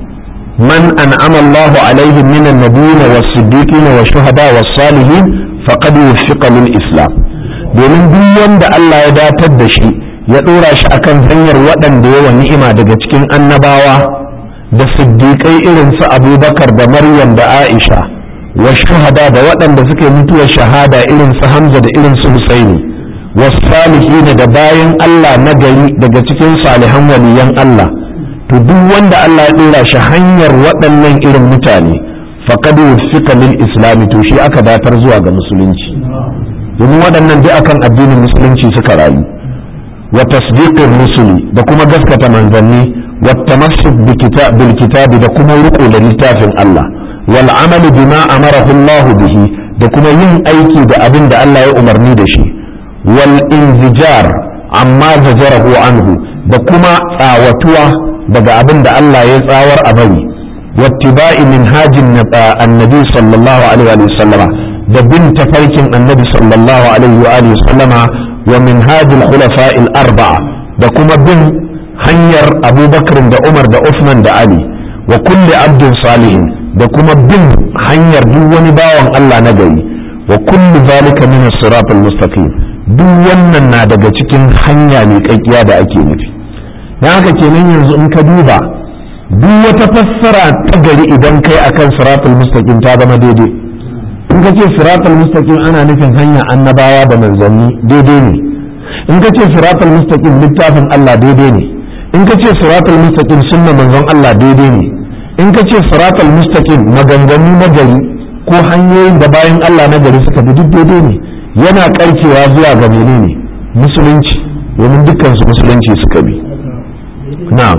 man an'ama Allahu alaihim min an-nabiyyin was-siddiqin wash-shuhada was-salihin faqad wuffiqa lil islam domin duk wanda Allah ya datar da shi ya dora shi akan hanyar waɗanda yawa ni'ima daga cikin annabawa da siddiƙai irin su Abubakar da Maryam da Aisha wa shuhada da waɗanda suka yi mutuwar shahada irin su Hamza da irin su Husaini wasalihin da bayan Allah na gari daga cikin salihan waliyan Allah to duk wanda Allah ya dora shi hanyar waɗannan irin mutane faqad wuffiqa lil islami to shi aka datar zuwa ga musulunci domin waɗannan duk akan addinin musulunci suka rayu wa tasdiqir rusuli da kuma gaskata manzanni wa tamassuk bil kitabi da kuma riko da littafin Allah wal amalu bima amarahu Allah bihi da kuma yin aiki da abin da Allah ya umarni da shi wal inzijar amma zajarahu anhu da kuma tsawatuwa daga abin da Allah ya tsawar a bari wattiba'i minhajin annabi sallallahu alaihi wa sallama da bin tafarkin annabi sallallahu alaihi wa alihi sallama wa minhajil khulafa'il arba'a da kuma bin hanyar abubakar da umar da usman da ali wa kulli abdin salihin da kuma bin hanyar duk wani bawan Allah na gari wa kullu zalika min as-siratal mustaqim duk wannan na daga cikin hanya mai kakkiya da ake nufi dan haka kenan yanzu in ka duba duk wata fassara ta gari idan kai akan siratal mustaqim ta zama daidai in ka ce siratal mustaqim ana nufin hanya annabawa da manzanni daidai ne in ka ce siratal mustaqim littafin Allah daidai ne in ka ce siratal mustaqim sunna manzon Allah daidai ne in ka ce siratal mustaqim maganganu na gari ko hanyoyin da bayan Allah na gari suka bi duk daidai ne yana karkewa zuwa ga menene musulunci domin dukkan su musulunci suka bi na'am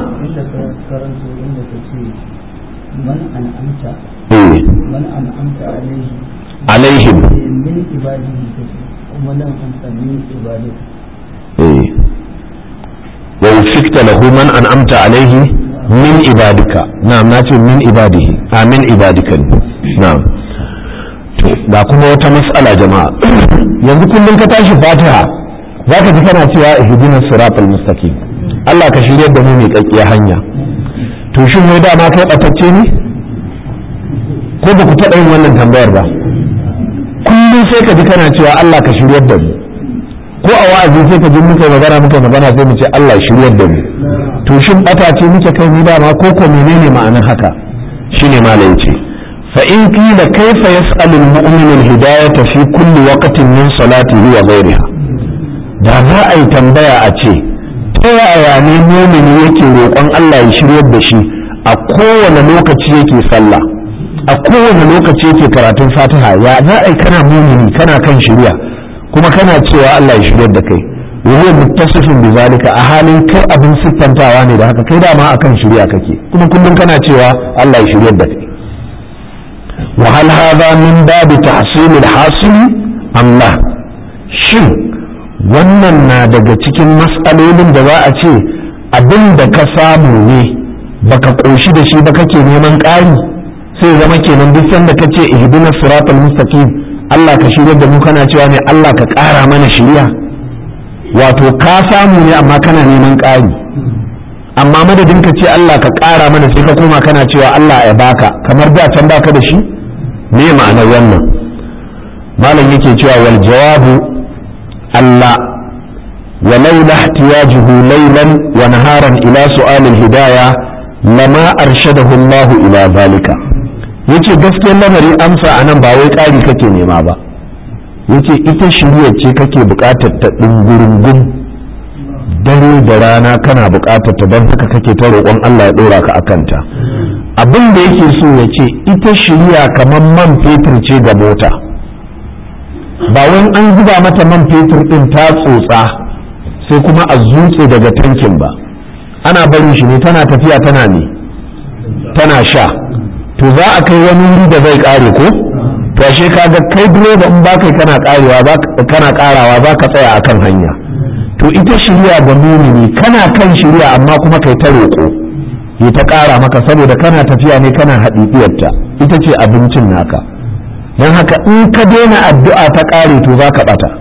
من أنعمت eh من أنعمت عليه alaihim من عباده ومن أنعمت من عبادك eh wa wufikta lahu man an'amta alaihi min ibadika na'am nace min ibadihi a min ibadika ne na'am to ga kuma wata mas'ala jama'a yanzu kullum ka tashi fatiha zaka ji kana cewa ihdinas siratal mustaqim Allah ka shiryar da mu mai kakkiya hanya to shin wai dama kai batacce ne ko ba ku taɓa yin wannan tambayar ba kullum sai ka ji kana cewa Allah ka shiryar da mu ko a wa'azi sai ka ji muka magana muka magana sai mu ce Allah shiryar da mu to shin bata ce muke kai ni dama ko ko menene ma'anar haka shine malai yace fa in qila kayfa yas'alu al-mu'minu al-hidayata fi kulli waqtin min salatihi wa ghayriha da za a yi tambaya a ce ta yaya ne mumini yake roƙon Allah ya shiryar da shi a kowane lokaci yake sallah a kowane lokaci yake karatun fatiha ya za a yi kana mumini kana kan shirya kuma kana cewa Allah ya shiryar da kai wani muttasifin bi zalika a halin kai abin siffantawa ne da haka kai dama akan shirya kake kuma kullum kana cewa Allah ya shiryar da kai wa hal hadha min babi tahsil al hasil am la shin wannan na daga cikin mas'alolin da za a ce abin da ka samu ne baka koshi da shi ba kake neman ƙari sai zama kenan duk sanda kace ihdinas siratal mustaqim Allah ka shirya da mu kana cewa ne Allah ka ƙara mana shirya wato ka samu ne amma kana neman ƙari amma madadin ka ce Allah ka ƙara mana sai ka koma kana cewa Allah ya baka kamar da can baka da shi me ma'anar wannan malam yake cewa wal jawabu Allah ولولا احتياجه ليلا ونهارا إلى سؤال الهداية لما أرشده الله إلى ذلك yace gaskiyar lamari amsa a nan ba wai ƙari kake nema ba yace ita shirya ce kake buƙatar ta ɗungurungun dare da rana kana buƙatar ta don haka kake ta roƙon Allah ya ɗora ka akanta abin da yake so ya ce ita shirya kamar man fetur ce ga mota ba wai an zuba mata man fetur ɗin ta tsotsa sai kuma a zutse daga tankin ba ana barin shi ne tana tafiya tana ne tana sha to za a kai wani wuri da zai kare ko to ashe kaga kai direba in ba kai kana karewa kana karawa za ka tsaya akan hanya to ita shirya ga mumini kana kan shirya amma kuma kai ta roƙo ya ta ƙara maka saboda kana tafiya ne kana haɗiɗiyarta ita ce abincin naka don haka in ka daina addu'a ta ƙare to za ka ɓata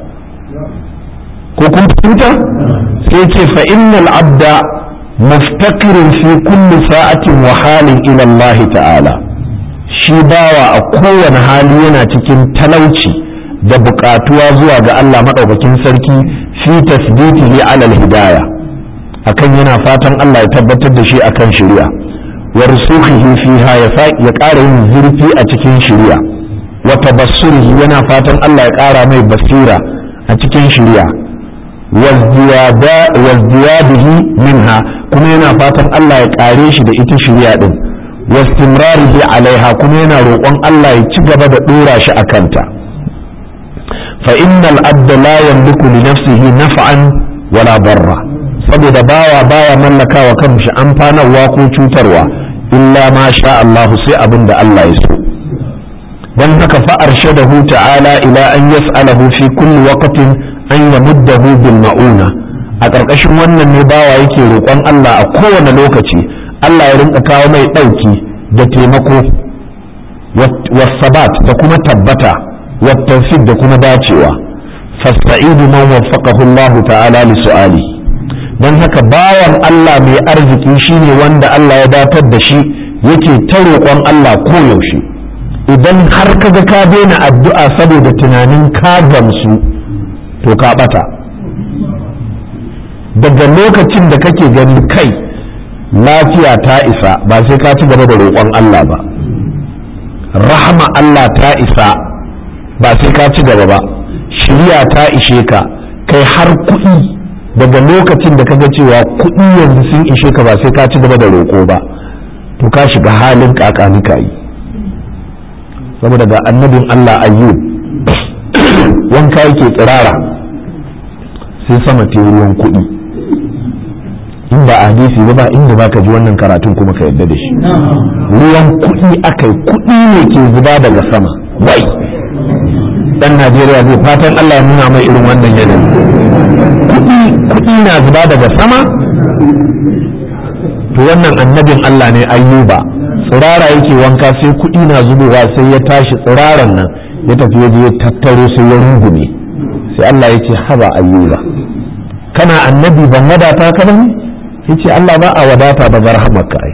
ko kun fahimta sai ce fa innal abda muftakirin fi kulli sa'atin wa halin ila Allah ta'ala shi bawa a kowane hali yana cikin talauci da buƙatuwa zuwa ga Allah maɗaukakin sarki fi tasbitihi alal hidaya akan yana fatan Allah ya tabbatar da shi akan shari'a wa rusukhihi fiha ya ƙara yin zurfi a cikin shari'a wa tabassurihi yana fatan Allah ya ƙara mai basira a cikin shari'a wazdiyadihi minha kuma yana fatan Allah ya ƙare shi da ita shari'a din wastimrarihi alaiha kuma yana roƙon Allah ya ci gaba da ɗora shi a kanta fa innal abda la yamliku li nafsihi naf'an wala barra saboda bawa baya mallakawa kanshi amfanarwa ko cutarwa illa ma sha Allah sai abin da Allah ya so dan haka fa arshadahu ta'ala ila an yas'alahu fi kulli waqtin an yamuddahu bil ma'una a ƙarƙashin wannan ne bawa yake roƙon Allah a kowane lokaci Allah ya rinka kawo mai ɗauki da taimako wasabat da kuma tabbata والتوفيق da kuma dacewa fasta'idu man waffaqahu Allah ta'ala li su'ali dan haka bawan Allah mai arziki shine wanda Allah ya datar da shi yake ta roƙon Allah koyaushe idan har kaga ka daina addu'a saboda tunanin ka gamsu to ka bata daga lokacin da kake gani kai lafiya ta isa ba sai ka ci gaba da roƙon Allah ba rahama Allah ta isa ba sai ka ci gaba ba shirya ta ishe ka kai har kuɗi daga lokacin da kaga cewa kuɗi yanzu sun ishe ka ba sai ka ci gaba da roƙo ba to ka shiga halin kakanika yi saboda ga annabin Allah ayyub wanka yake tsirara sai sama ta ruwan kuɗi in ba hadisi ba ba inda ba ka ji wannan karatun kuma ka yadda da shi ruwan kuɗi akai kuɗi ne ke zuba daga sama wai dan Najeriya zai fatan Allah ya nuna mai irin wannan yanayi kuɗi kuɗi na zuba daga sama to wannan annabin Allah ne ayyuba tsirara yake wanka sai kuɗi na zubowa sai ya tashi tsiraran nan ya tafi ya je ya tattaro sai ya rungume sai Allah ya ce haba ayyuba kana annabi ban wadata ka bane yace Allah ba a wadata ba zarhamaka ai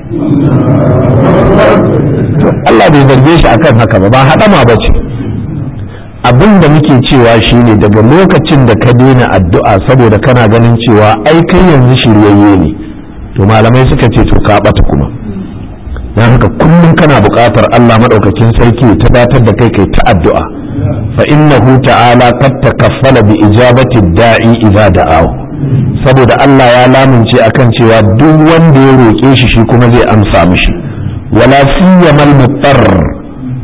to Allah bai zarge shi akan haka ba ba hadama ba ce abin da muke cewa shine daga lokacin da ka daina addu'a saboda kana ganin cewa ai kai yanzu shiryayye ne to malamai suka ce to ka bata kuma dan haka kullum kana buƙatar Allah madaukakin sarki ta datar da kai kai ta addu'a fa innahu ta'ala qad takaffala bi ijabati da'i idza da'ahu saboda Allah ya lamunce akan cewa duk wanda ya roƙe shi shi kuma zai amsa mishi wala siyamal muttar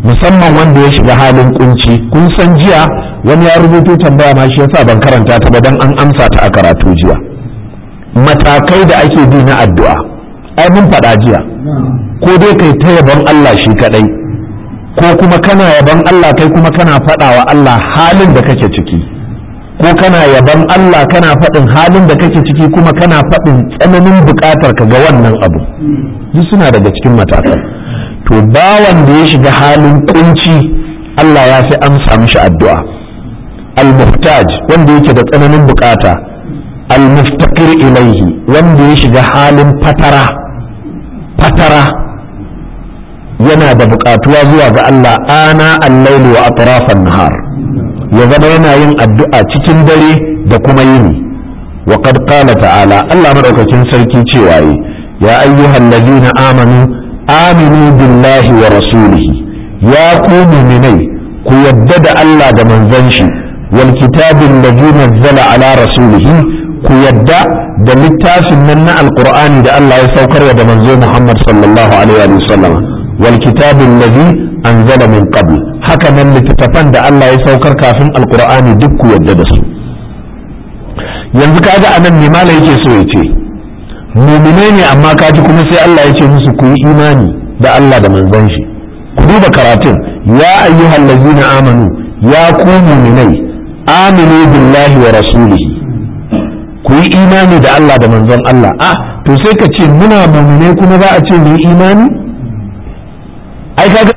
musamman wanda ya shiga halin kunci kun san jiya wani ya rubuto tambaya ma shi yasa ban karanta ta ba dan an amsa ta a karatu jiya matakai da ake bi na addu'a ai mun faɗa jiya ko dai kai ta yabon Allah shi kadai ko kuma kana yabon Allah kai kuma kana faɗa wa Allah halin da kake ciki ko kana yabon Allah kana faɗin halin da kake ciki kuma kana faɗin tsananin buƙatar ka ga wannan abu duk suna daga cikin matakan to bawan da ya shiga halin kunci Allah ya fi amsa mishi addu'a al-muhtaj wanda yake da tsananin bukata al-muftaqir ilaihi wanda ya shiga halin fatara fatara yana da bukatuwa zuwa ga Allah ana al-laili wa atrafan nahar ya zama yana yin addu'a cikin dare da kuma yini wa qad qala ta'ala Allah madaukakin sarki cewa yi ya ayyuhal ladina amanu aminu billahi wa rasulihi ya ku mu'minai ku yadda da Allah da manzon shi wal kitabin ladhi nazzala ala rasulihi ku yadda da littafin nan na alqur'ani da Allah ya saukar da manzo Muhammad sallallahu alaihi wa sallam wal kitabin ladhi anzala min qabl haka nan littattafan da Allah ya saukar kafin alqur'ani duk ku yadda da su yanzu kaga anan ne malai yake so ya ce muminai ne amma kaji kuma sai Allah ya ce musu ku yi imani da Allah da manzon shi ku duba karatun ya ayyuhal ladzina amanu ya ku muminai aminu billahi wa rasulihi ku yi imani da Allah da manzon Allah ah to sai ka ce muna muminai kuma za a ce mu yi imani ai kaga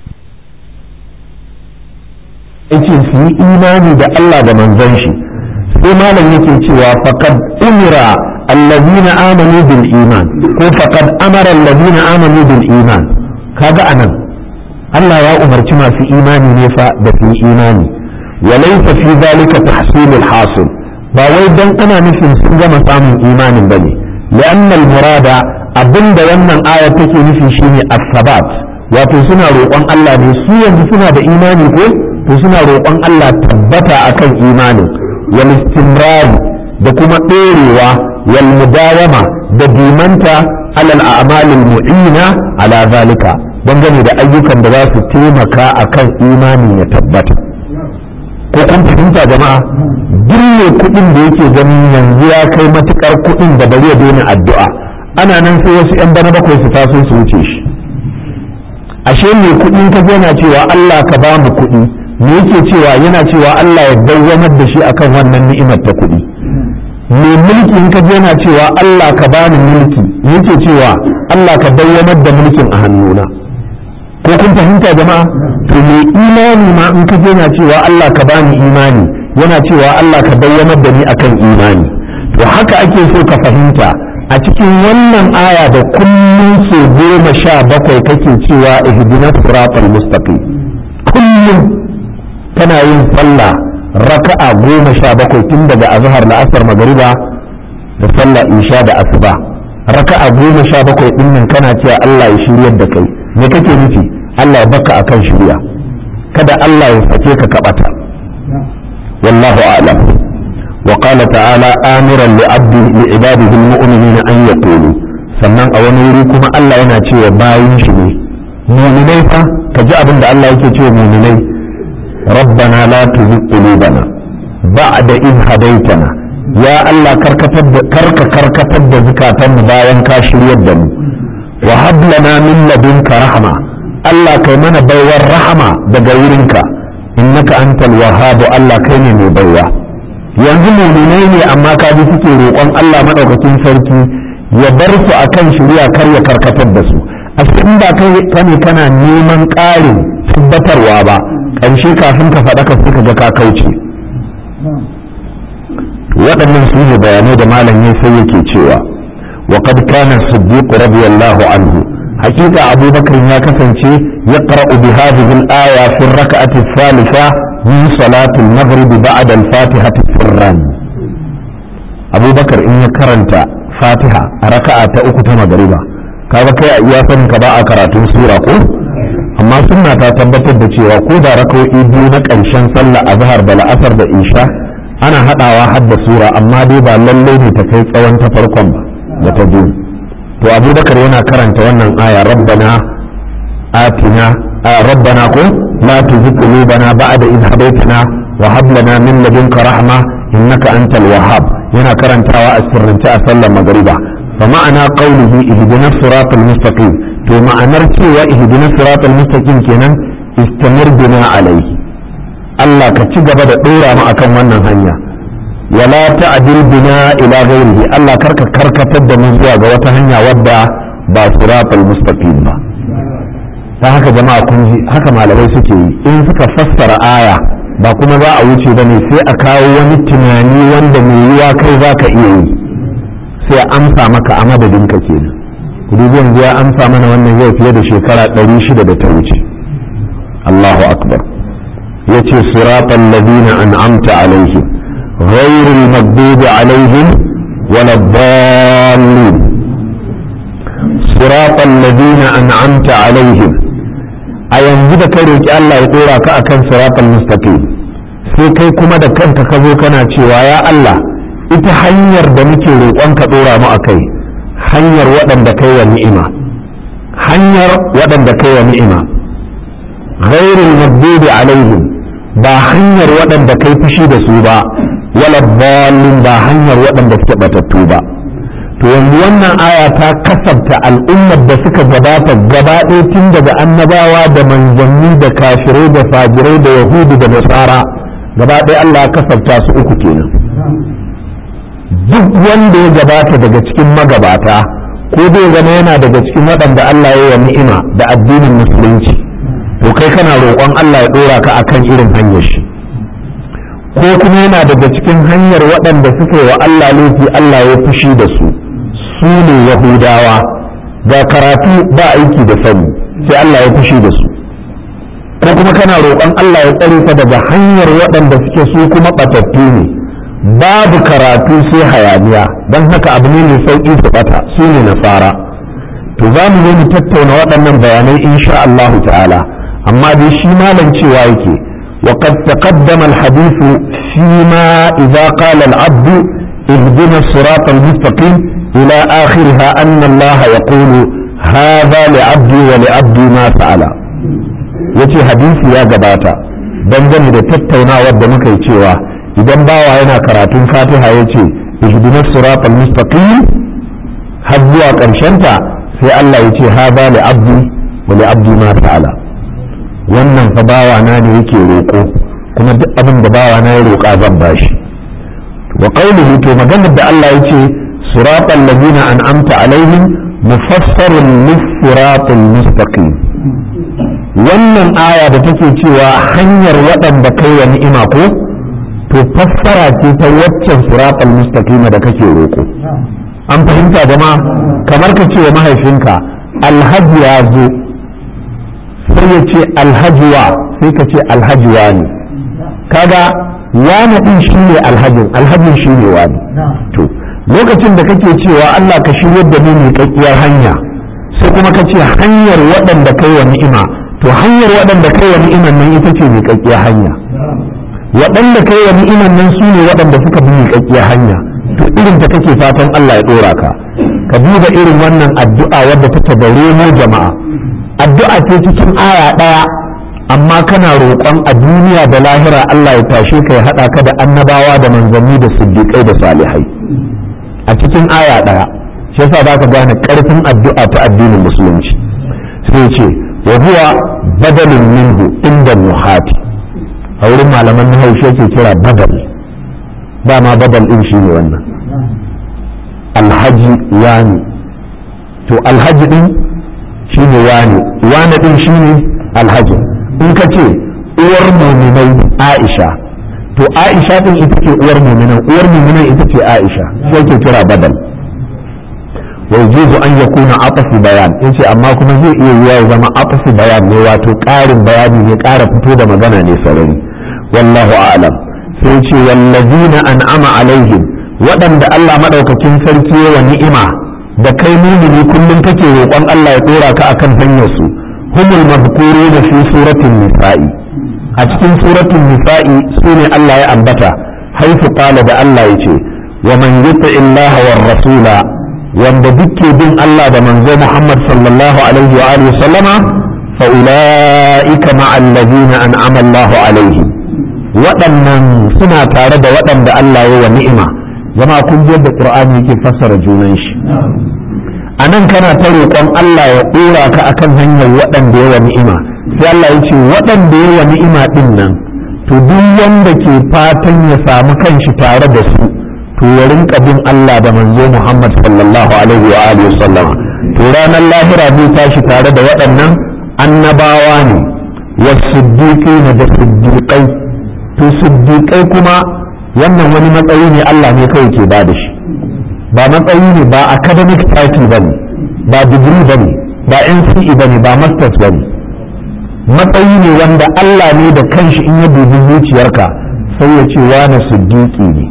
yake su yi imani da Allah da manzon shi sai malam yake cewa faqad umira الذين آمنوا بالإيمان ko faqad amara الذين آمنوا بالإيمان kaga anan Allah ya umarci masu imani ne fa da su imani walaysa fi zalika tahsil al-hasil ba wai dan ana nufin sun gama samun imanin bane li'anna al-murada abinda wannan aya take nufi shine as-sabat wato suna roƙon Allah ne su yanzu suna da imani ko to suna roƙon Allah tabbata akan imanin wal istimrar da kuma ɗorewa wal mudawama da dimanta alal a'malil mu'ina ala zalika dangane da ayyukan da za su taimaka akan imani ya tabbata ko kun fahimta jama'a duk ne kuɗin da yake ganin yanzu ya kai matukar kuɗin da bari ya daina addu'a ana nan sai wasu 'yan bana bakwai su taso su wuce shi ashe mai kuɗi ka yana cewa Allah ka ba mu kuɗi me yake cewa yana cewa Allah ya dawwamar da shi akan wannan ni'imar ta kuɗi mai mulki in ka je yana cewa Allah ka bani mulki yake cewa Allah ka dawwamar da mulkin a hannuna ko kun fahimta jama'a to mai imani ma in ka je yana cewa Allah ka bani imani yana cewa Allah ka dawwamar da ni akan imani to haka ake so ka fahimta a cikin wannan aya da kullum so goma sha bakwai kake cewa ihdina siratal mustaqim kullum kana yin sallah raka'a goma sha bakwai tun daga azhar la'asar magariba da sallah isha da asuba raka'a goma sha bakwai din nan kana cewa Allah ya shiryar da kai me kake nufi Allah ya baka akan shirya kada Allah ya sake ka kabata wallahu a'lam wa qala ta'ala amiran li abdi li ibadihi almu'minina an yaqulu sannan a wani wuri kuma Allah yana cewa bayin shi ne mu'minai fa ka ji abin da Allah yake cewa mu'minai ربنا لا تزغ قلوبنا بعد إذ هديتنا يا الله كركتب كرك كركتب زكاتنا باين كاشر يدم وهب لنا من لدنك رحمة الله كيمنا بيور رحمة بغيرك إنك أنت الوهاب الله كيني مبيوة yanzu muminai ne amma ka ji suke roƙon Allah maɗaukakin sarki ya bar su akan shari'a kar ya karkatar da su a in ba kai kane kana neman ƙarin tabbatarwa ba ƙarshe kafin ka faɗa ka suka ga ka kauce waɗannan su ne bayanai da malam ya sai yake cewa wa qad kana siddiq radiyallahu anhu hakika abubakar ya kasance ya qara'u bi hadhihi al-aya fi ar-rak'ati ath-thalitha min salati al-maghrib ba'da al-fatihati sirran abubakar in ya karanta fatiha a raka'a ta uku ta magariba kaga kai a iya sanin ka ba a karatun sura ko amma sunna ta tabbatar da cewa ko da raka'o'i biyu na ƙarshen sallah azhar da la'asar da isha ana haɗawa har da sura amma dai ba lallai ne ta kai tsawon ta farkon ba da ta biyu to abubakar yana karanta wannan aya rabbana atina rabbana ko la tuzigh qulubana ba'da idh hadaytana wa hab lana min ladunka rahma innaka antal wahhab yana karantawa a sirrance a sallar magriba fa ma'ana qawlihi ihdina siratal mustaqim to ma'anar cewa ihdina siratal mustaqim kenan istamir bina alaihi Allah ka ci gaba da dora mu akan wannan hanya wala ta'dil bina ila ghairihi Allah karka karkatar da mu zuwa ga wata hanya wadda ba siratal mustaqim ba ta haka jama'a kun ji haka malamai suke yi in suka fassara aya ba kuma za a wuce ba ne sai a kawo wani tunani wanda mai yiwa kai za ka iya yi sai a amsa maka a madadin ka kenan dubi yanzu ya amsa mana wannan yau fiye da shekara ɗari shida da ta wuce Allahu akbar yace siratal ladina an'amta alaihim ghayril maghdubi alaihim wala dallin siratal ladina an'amta alaihim a yanzu da kai roki Allah ya dora ka akan siratal mustaqim sai kai kuma da kanka ka zo kana cewa ya Allah ita hanyar da muke roƙon ka dora mu akai hanyar waɗanda kai wa ni'ima hanyar waɗanda kai wa ni'ima ghairul maghdubi alaihim ba hanyar waɗanda kai fushi da su ba wala dallin ba hanyar waɗanda suke batattu ba to yanzu wannan aya ta kasabta al'ummar da suka gabata gaba ɗaya tun daga annabawa da manzanni da kafirai da fajirai da yahudu da nasara gaba ɗaya Allah ya kasabta su uku kenan duk wanda ya gabata daga cikin magabata ko zai zama yana daga cikin waɗanda Allah ya yi ni'ima da addinin musulunci to kai kana roƙon Allah ya ɗora ka akan irin hanyar shi ko kuma yana daga cikin hanyar waɗanda suka yi wa Allah laifi Allah ya fushi da su su ne yahudawa ga karatu ba aiki da sani sai Allah ya fushi da su ko kuma kana roƙon Allah ya tsare ka daga hanyar waɗanda suke su kuma ɓatattu ne babu karatu sai hayaniya don haka abu ne mai sauƙi su ɓata su ne nasara to za mu zo mu tattauna waɗannan bayanai insha Allah ta'ala amma dai shi malam cewa yake وقد تقدم الحديث فيما إذا قال العبد اهدنا الصراط المستقيم إلى آخرها أن الله يقول هذا لعبدي ولعبدي ما فعل yace hadisi ya gabata dangane da tattaunawar da muka yi cewa idan bawa yana karatun fatiha ya ce ihdina siratal mustaqim har zuwa ta sai Allah ya ce hada li abdi wa li abdi ma ta'ala wannan fa bawa na ne yake roƙo kuma duk abin da bawa na ya roƙa zan bashi wa qawluhu to maganar da Allah ya ce siratal ladina an'amta alaihim mufassarun lis-siratal mustaqim wannan aya da take cewa hanyar waɗanda kai wa ni'ima ko to fassara ce ta waccan siratal mustaqima da kake roƙo an fahimta jama'a kamar ka ce wa mahaifinka alhaji ya zo sai ya ce alhajiwa sai ka ce alhajiwa ne kaga wani din shi ne alhajin alhajin shi ne wani to lokacin da kake cewa Allah ka shiryar da mu miƙaƙƙiyar hanya sai kuma ka ce hanyar waɗanda kai wa ni'ima to hanyar waɗanda kai wa ni'iman nan ita ce miƙaƙƙiyar hanya waɗanda kai wa ni'iman nan su ne waɗanda suka bi miƙaƙƙiyar hanya to irin ta kake fatan Allah ya ɗora ka ka duba irin wannan addu'a wadda ta tabare mu jama'a addu'a ce cikin aya ɗaya amma kana roƙon a duniya da lahira Allah ya tashe ka ya haɗa ka da annabawa da manzanni da siddiƙai da salihai a cikin aya ɗaya shi yasa za ka gane ƙarfin addu'a ta addinin musulunci sai ce wa huwa badalin minhu inda nuhati a wurin malaman nahaushe yake kira badal dama badal din shi ne wannan alhaji wani to alhaji din shi ne wani wani din shi ne alhaji in ka ce uwar muminai aisha to aisha din ita ce uwar muminan uwar muminan ita ce aisha sai ke kira badal ويجوز أن يكون عطف بيان إنش أما كما زي إيه زما عطف بيان نواتو قارن بياني نقار فتودة مغانا نسرين والله أعلم سيشي والذين أنعم عليهم ودن دا الله مدوككين سلكي ونئمة da kai mumini kullum kake roƙon Allah ya ɗora ka akan hanyar su humul mazkuruna fi suratul nisa'i a cikin suratul nisa'i sune Allah ya ambata haifu qala da Allah yace wa man yuti illaha war rasula wanda duke bin Allah da manzo Muhammad sallallahu alaihi wa alihi sallama fa ulaika ma'a allazina an'ama Allahu alaihim waɗannan suna tare da waɗanda Allah ya wa ni'ima jama'a kun ji yadda Qur'ani yake fassara junan shi a nan kana ta roƙon Allah ya ɗora ka akan hanyar waɗanda ya wa ni'ima sai Allah ya ce waɗanda ya wa ni'ima ɗin nan to duk wanda ke fatan ya samu kanshi tare da su to ya rinka bin Allah da manzo Muhammad sallallahu alaihi wa alihi wasallam to ranar lahira zai tashi tare da waɗannan annabawa ne wasiddiqina da siddiqai to siddiqai kuma wannan wani matsayi ne Allah ne kawai ke ba da shi ba matsayi ne ba academic title bane ba degree bane ba NCE bane ba masters bane matsayi ne wanda Allah ne da kanshi in ya dubi zuciyarka sai ya ce wani siddiqi ne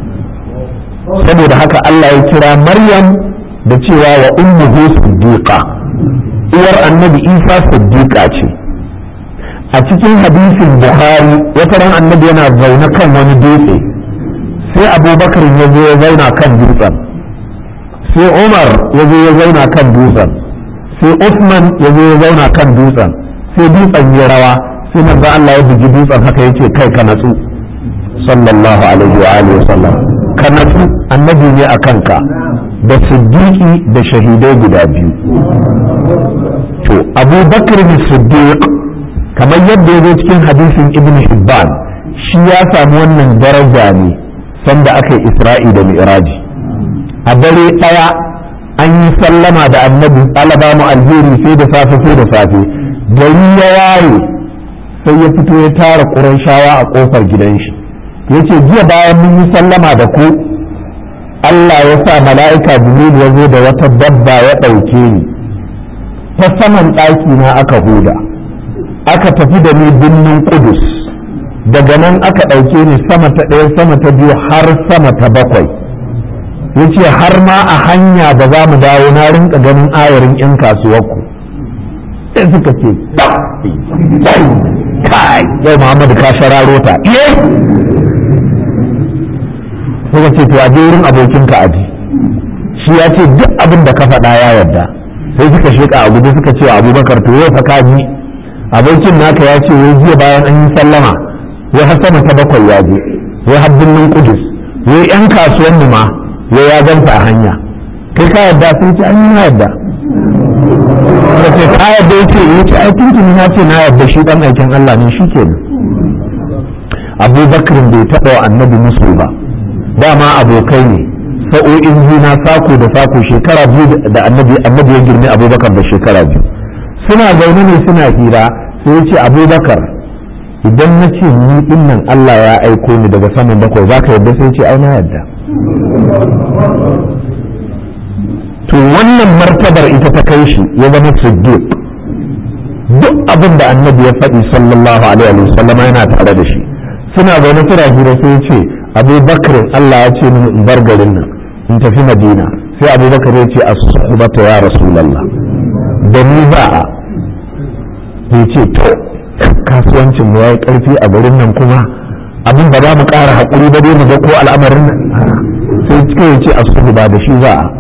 saboda haka Allah ya kira Maryam da cewa wa ummuhu siddiqa uwar annabi Isa siddiqa ce a cikin hadisin Bukhari wata ran annabi yana zaune kan wani dutse sai Abubakar ya zo ya zauna kan dutsen sai Umar ya zo ya zauna kan dutsen sai Uthman ya zo ya zauna kan dutsen sai dutsen ya rawa sai manzo Allah ya bugi dutsen haka yace kai ka natsu sallallahu alaihi wa alihi wasallam ka natsu annabi ne a kanka da siddiqi da shahidai guda biyu to Abu Bakr siddiq kamar yadda ya zo cikin hadisin Ibn Hibban shi ya samu wannan daraja ne sanda aka yi Isra'i da Mi'raji a dare ɗaya an yi sallama da annabi alaba mu alheri sai da safe sai da safe gari ya waye sai ya fito ya tara ƙurayshawa a ƙofar gidan shi ya ce jiya bayan mun yi sallama da ku Allah ya sa mala'ika Jibril ya zo da wata dabba ya ɗauke ni ta saman ɗaki na aka huda aka tafi da ni birnin Kudus daga nan aka ɗauke ni sama ta ɗaya sama ta biyu har sama ta bakwai ya ce har ma a hanya da za mu dawo na rinka ganin ayarin 'yan kasuwarku sai suka ce kai yau muhammadu ka shararo ta iye suka ce to a je wurin abokinka aji shi ya ce duk abin da ka faɗa ya yarda sai suka sheka a gudu suka ce abubakar to yau fa ka ji abokin naka ya ce wai jiya bayan an yi sallama wai har sama ta bakwai ya je wai har birnin kudus wai yan kasuwan ma wai ya ganta a hanya kai ka yarda sun ce an yi na yarda da ce ka yarda ya ce ya ce ai tuntuni na ce na yarda shi dan aikin Allah ne shi kenan abubakar bai taɓa wa annabi musu ba dama abokai ne sa'o'in juna sako da sako shekara biyu da annabi annabi ya girme abubakar da shekara biyu suna zaune ne suna hira sai ya ce abubakar idan na ce ni dinnan Allah ya aiko ni daga saman bakwai za ka yarda sai ce ai na yarda to wannan martabar ita ta kai shi ya zama siddiq duk abin da annabi ya faɗi sallallahu alaihi wa sallama yana tare da shi suna zaune suna hira sai ya ce abubakar Allah ya ce mini in bar garin nan in tafi madina sai abubakar ya ce as-suhbata ya rasulullah da ni ba a ya ce to kasuwancin mu yayi karfi a garin nan kuma abin ba za mu ƙara haƙuri ba dai mu ga ko al'amarin nan sai cikin ya ce as-suhba da shi za a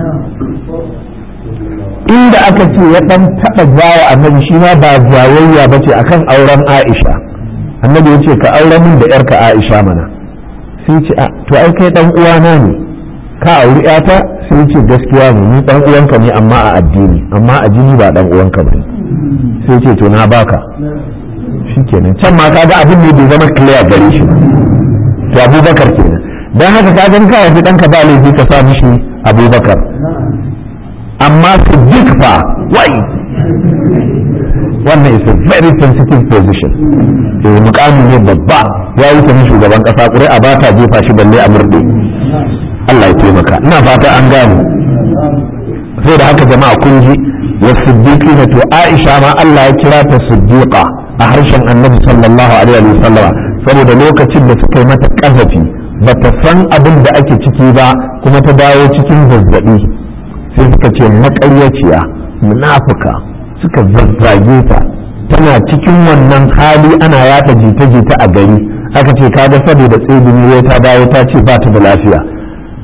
inda aka ce ya dan taɓa jawo annabi shi ma ba jayayya ba ce akan auren Aisha annabi ya ce ka aure min da yarka Aisha mana sai ce a to ai kai dan uwana ne ka auri yata sai ce gaskiya ne ni dan uwanka ne amma a addini amma a jini ba dan uwanka bane sai ce to na baka shikenan can ma kaga abin ne bai zama clear gare shi to Abubakar kenan dan haka ka ga ka yafi danka ba laifi ka sa mishi Abubakar amma Siddiq fa wai wannan is a very sensitive position eh mukami ne babba ya wuce ni shugaban kasa ƙuri'a ba ta jefa shi balle a murde Allah ya taimaka ina fata an gane sai da haka jama'a kun ji wa siddiqina to Aisha ma Allah ya kira ta siddiqa a harshen Annabi sallallahu alaihi wa sallama saboda lokacin da suka yi mata kazafi bata san abin da ake ciki ba kuma ta dawo cikin zazzabi sai suka ce maƙaryaciya munafuka suka zazzage ta tana cikin wannan hali ana yata jita-jita a gari aka ce kaga saboda tsibiri wai ta dawo ta ce ba ta da lafiya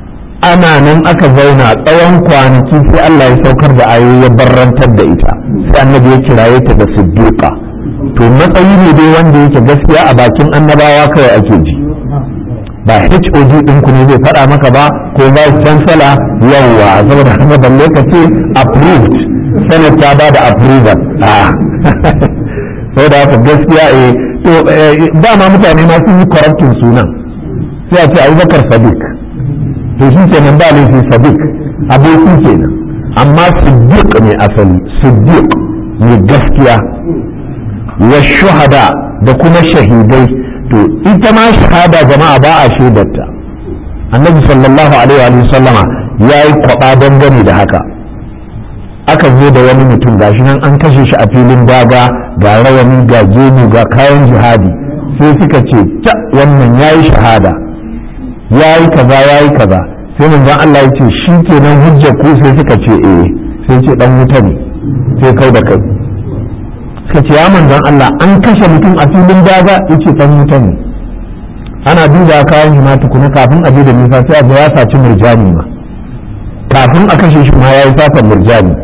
ana nan aka zauna tsawon kwanaki sai Allah ya saukar da ayoyi ya barrantar da ita sai annabi ya kiraye ta da siddiqa to matsayi ne dai wanda yake gaskiya a bakin annabawa kawai ake ji ba HOD ɗinku ne zai faɗa maka ba ko vice chancellor yawwa saboda haka balle ka ce approved senate ta ba da approval saboda haka gaskiya eh to ba ma mutane ma sun yi correcting sunan sai a ce abubakar sadiq to shi kenan ba laifi sadiq aboki kenan amma siddiq ne asali siddiq ne gaskiya wa shuhada da kuma shahidai to ita ma shahada jama'a ba a shaidarta annabi sallallahu alaihi wa sallama ya yi kwaba dangane da haka aka zo da wani mutum gashi nan an kashe shi a filin daga ga rawani ga gemu ga kayan jihadi sai suka ce ta wannan ya yi shahada ya yi kaza ya yi kaza sai manzon Allah ya ce shi kenan hujjar ku sai suka ce eh sai ce dan wuta ne sai kai da kai suka ce ya manzon Allah an kashe mutum a filin daga yace dan wuta ne ana duba kayan shi ma tukuna kafin a je da nisa sai a ya saci murjani ma kafin a kashe shi ma ya yi satan murjani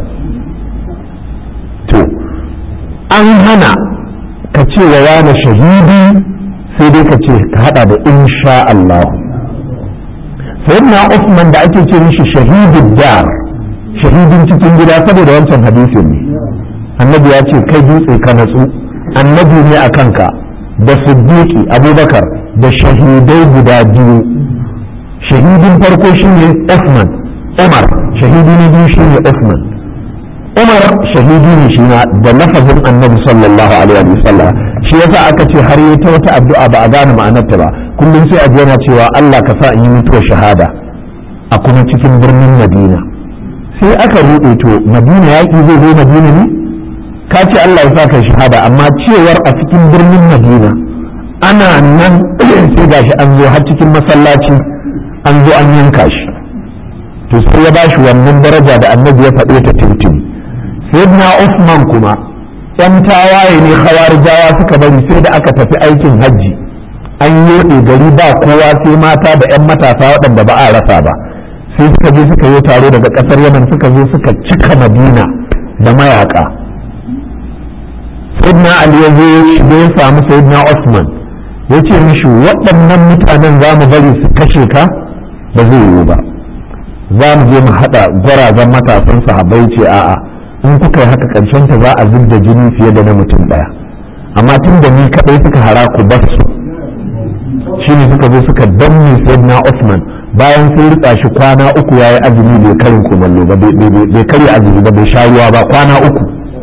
to an hana ka ce wa wani shahidi sai dai ka ce ka hada da insha Allah sayyidina Usman da ake ce mishi shahidin dar shahidin cikin gida saboda wancan hadisin ne annabi ya ce kai dutse ka natsu annabi ne a kanka da siddiqi abubakar da shahidai guda biyu shahidin farko shine Usman Umar shahidi na biyu shine Usman Umar shahidi ne shi da lafazin annabi sallallahu alaihi wa sallam shi yasa aka ce har yi ta wata addu'a ba a gane ma'anarta ba kullum sai a yana cewa Allah ka sa in yi mutuwar shahada a kuma cikin birnin Madina sai aka ruɗe to Madina yaƙi zai zo Madina ne ka ce Allah ya sa kai shahada amma cewar a cikin birnin Madina ana nan sai gashi an zo har cikin masallaci an zo an yanka shi to sai ya bashi wannan daraja da annabi ya faɗe ta tuntuni sayyidina Usman kuma yan tawaye ne khawarijawa suka bari sai da aka tafi aikin hajji an yoɗe gari ba kowa sai mata da yan matasa waɗanda ba a rasa ba sai suka je suka yi taro daga ƙasar yaman suka zo suka cika madina da mayaka sayyidina ali ya zo shiga ya samu sayyidina Usman ya ce mishi waɗannan mutanen za mu bari su kashe ka ba zai yiwu ba za mu je mu haɗa gwarazan matasan sahabbai ce a'a in kuka yi haka ƙarshen ta za a zub da jini fiye da na mutum ɗaya amma tun da ni kaɗai suka hara ku bar su shi ne suka zo suka danne sayyidina Usman bayan sun rika shi kwana uku ya yi azumi bai karin kumallo ba bai karya azumi ba bai sha ruwa ba kwana uku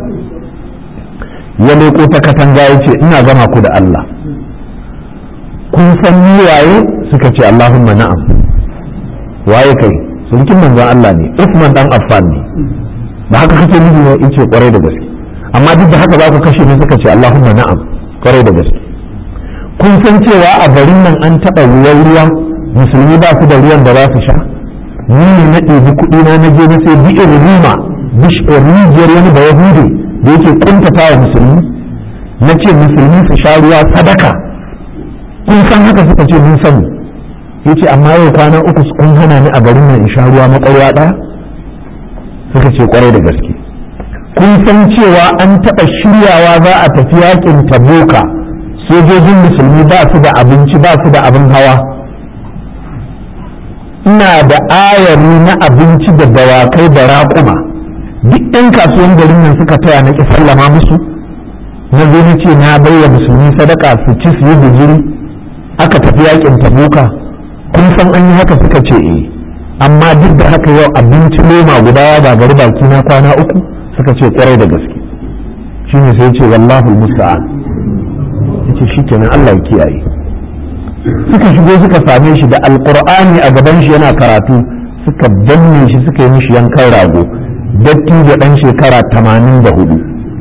ya leko ta katanga ya ce ina gama ku da Allah kun san ni waye suka ce Allahumma na'am waye kai sulkin manzon Allah ne Usman dan Affan ne ba haka kake nufi ne yace kwarai da gaske amma duk da haka za ku kashe ni suka ce Allahumma na'am kwarai da gaske kun san cewa a garin nan an taɓa ruwan ruwa musulmi ba su da ruwan da za su sha ni ne na ɗebi kuɗi na na je na sai bi'ir ruma rijiyar wani da yahudi da yake kuntata wa musulmi na ce musulmi su sha ruwa sadaka kun san haka suka ce mun sani yace amma yau kwana uku kun hana ni a garin nan in sha ruwa makwarwa ɗaya suka ce kwarai da gaske kun san cewa an taɓa shiryawa za a tafi yakin taboka sojojin musulmi ba su da abinci ba su da abin hawa ina da ayari na abinci da dawakai da raƙuma duk 'yan kasuwan garin nan suka taya na ƙi sallama musu na zo na ce na baiwa musulmi sadaka su ci su yi guzuri aka tafi yakin tabuka kun san an yi haka suka ce eh amma duk da haka yau abinci loma guda ya gagari baki na kwana uku suka ce kwarai da gaske shine sai ce wallahu musta'an yace shikenan Allah ya kiyaye suka shigo suka same shi da alqur'ani a gaban shi yana karatu suka danne shi suka yi mishi yankan rago datti da dan shekara 84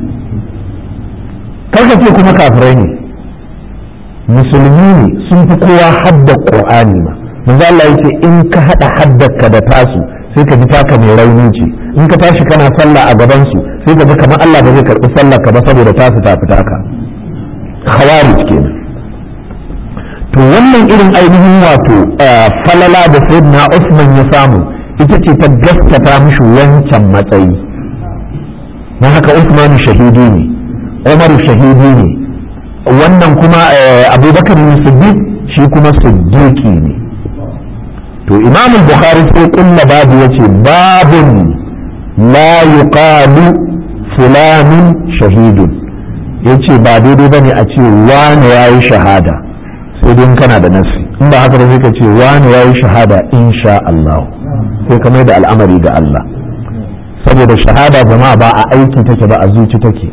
karka ce kuma kafirai ne musulmi ne sun fi kowa hadda qur'ani ma manzo Allah yace in ka hada haddaka da tasu sai ka ji taka mai rauni ce in ka tashi kana sallah a gaban su sai ka ji kamar Allah ba zai karbi sallar ka ba saboda tasu ta fita ka khawarij kenan to wannan irin ainihin wato falala da sayyidina Usman ya samu ita ce ta gaskata mishi wancan matsayi don haka Usman shahidi ne Umar shahidi ne wannan kuma Abubakar Siddiq shi kuma siddiqi ne to Imam Bukhari sai kulla babu yace babun la yuqalu fulanun shahidun yace ba daidai bane a ce wani yayi shahada sai dai kana da nasi in ba haka ba sai ka ce wani yayi shahada insha Allah sai ka mai da al'amari ga Allah saboda shahada jama'a ba a aiki take ba a zuci take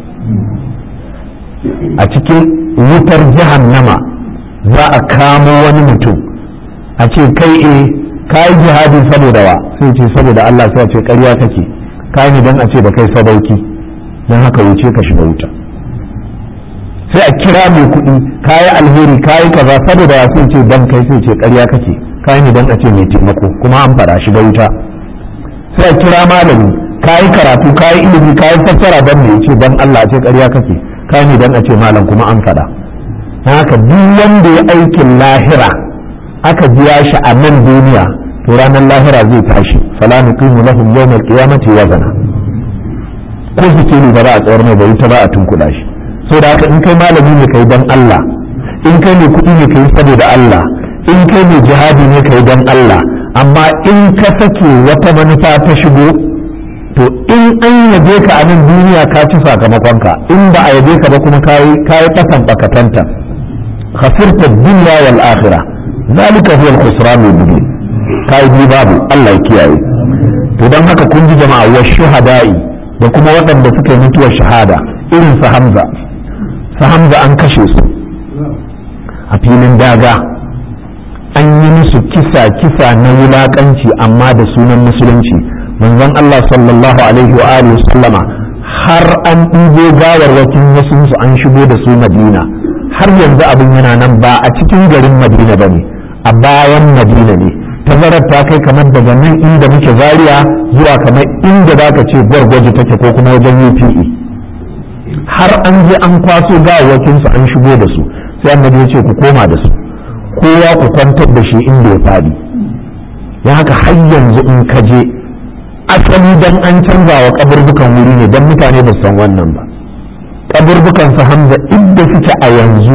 a cikin wutar jahannama za a kamo wani mutum a ce kai e ka yi jihadi saboda wa sai ce saboda Allah sai a ce ƙarya kake ka yi don a ce da kai sadauki don haka wuce ka shiga wuta sai a kira mai kuɗi ka yi alheri ka yi kaza saboda wa sai ce dan kai sai ce ƙarya kake ka yi don a ce mai taimako kuma an fara shiga wuta sai a kira malami ka yi karatu ka yi ilimi ka yi fassara don mai ce don Allah a ce ƙarya kake ka yi don a ce malam kuma an faɗa haka duk wanda ya aikin lahira aka biya shi a nan duniya to ranar lahira zai tashi fala nuqimu lahum yawmal qiyamati wazana ko suke ne ba za a tsawar mai bari ta ba a tunkuɗa shi so da haka in kai malami ne kai dan Allah in kai ne kuɗi ne kai saboda Allah in kai ne jihadi ne kai dan Allah amma in ka sake wata manufa ta shigo to in an yabe ka a nan duniya ka ci sakamakonka in ba a yabe ka ba kuma kayi kayi kasan bakatanta khasirta dunya wal akhirah zalika huwa al-khusran al-mubin kai bi babu Allah ya kiyaye to dan haka kun ji jama'a wa shuhada'i da kuma waɗanda suka yi mutuwar shahada irin su Hamza su Hamza an kashe su a filin daga an yi musu kisa kisa na wulakanci amma da sunan musulunci manzon Allah sallallahu alaihi wa alihi sallama har an ɗibo gawarwakin wasu su an shigo da su Madina har yanzu abin yana nan ba a cikin garin Madina bane a bayan Madina ne tazarar ta kai kamar daga nan inda muke Zaria zuwa kamar inda zaka ce gwargwaje take ko kuma wajen UPE har an je an kwaso gawarwakin su an shigo da su sai annabi ya ce ku koma da su kowa ku kwantar da shi inda ya faɗi ya haka har yanzu in ka je asali dan an canza wa kaburbukan wuri ne dan mutane ba san wannan ba kaburbukan su hamza inda suke a yanzu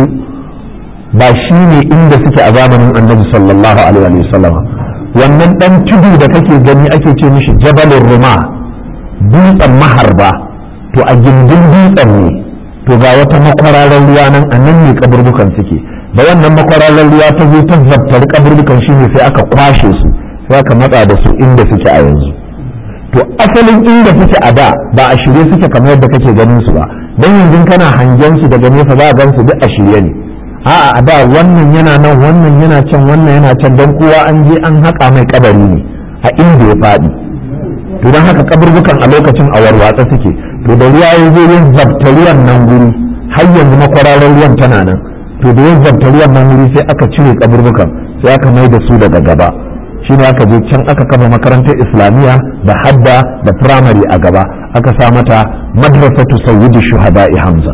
ba shi ne inda suke a zamanin annabi sallallahu alaihi wasallam wannan dan tudu da kake gani ake ce mishi jabalin ruma dutsen maharba to a gindin dutsen ne to ga wata makwararar ruwa nan a nan ne kaburbukan suke da wannan makwararar ruwa ta zo ta zabtar kaburbukan shine sai aka kwashe su sai aka matsa da su inda suke a yanzu to asalin inda suke a da ba a shirye suke kamar yadda kake ganin su ba dan yanzu kana hangen su daga nesa za a gan su duk a shirye ne a'a a da wannan yana nan wannan yana can wannan yana can dan kowa an je an haƙa mai kabari ne a inda ya faɗi to don haka kaburbukan a lokacin a warwatsa suke to da ruwa ya zo yin zabta ruwan nan guri har yanzu makwararar ruwan tana nan to da yin zabta ruwan nan guri sai aka cire kaburbukan sai aka mai da su daga gaba shi ne aka je can aka kafa makarantar islamiyya da hadda da firamare a gaba aka sa mata madrasatu sayyidi shuhada'i hamza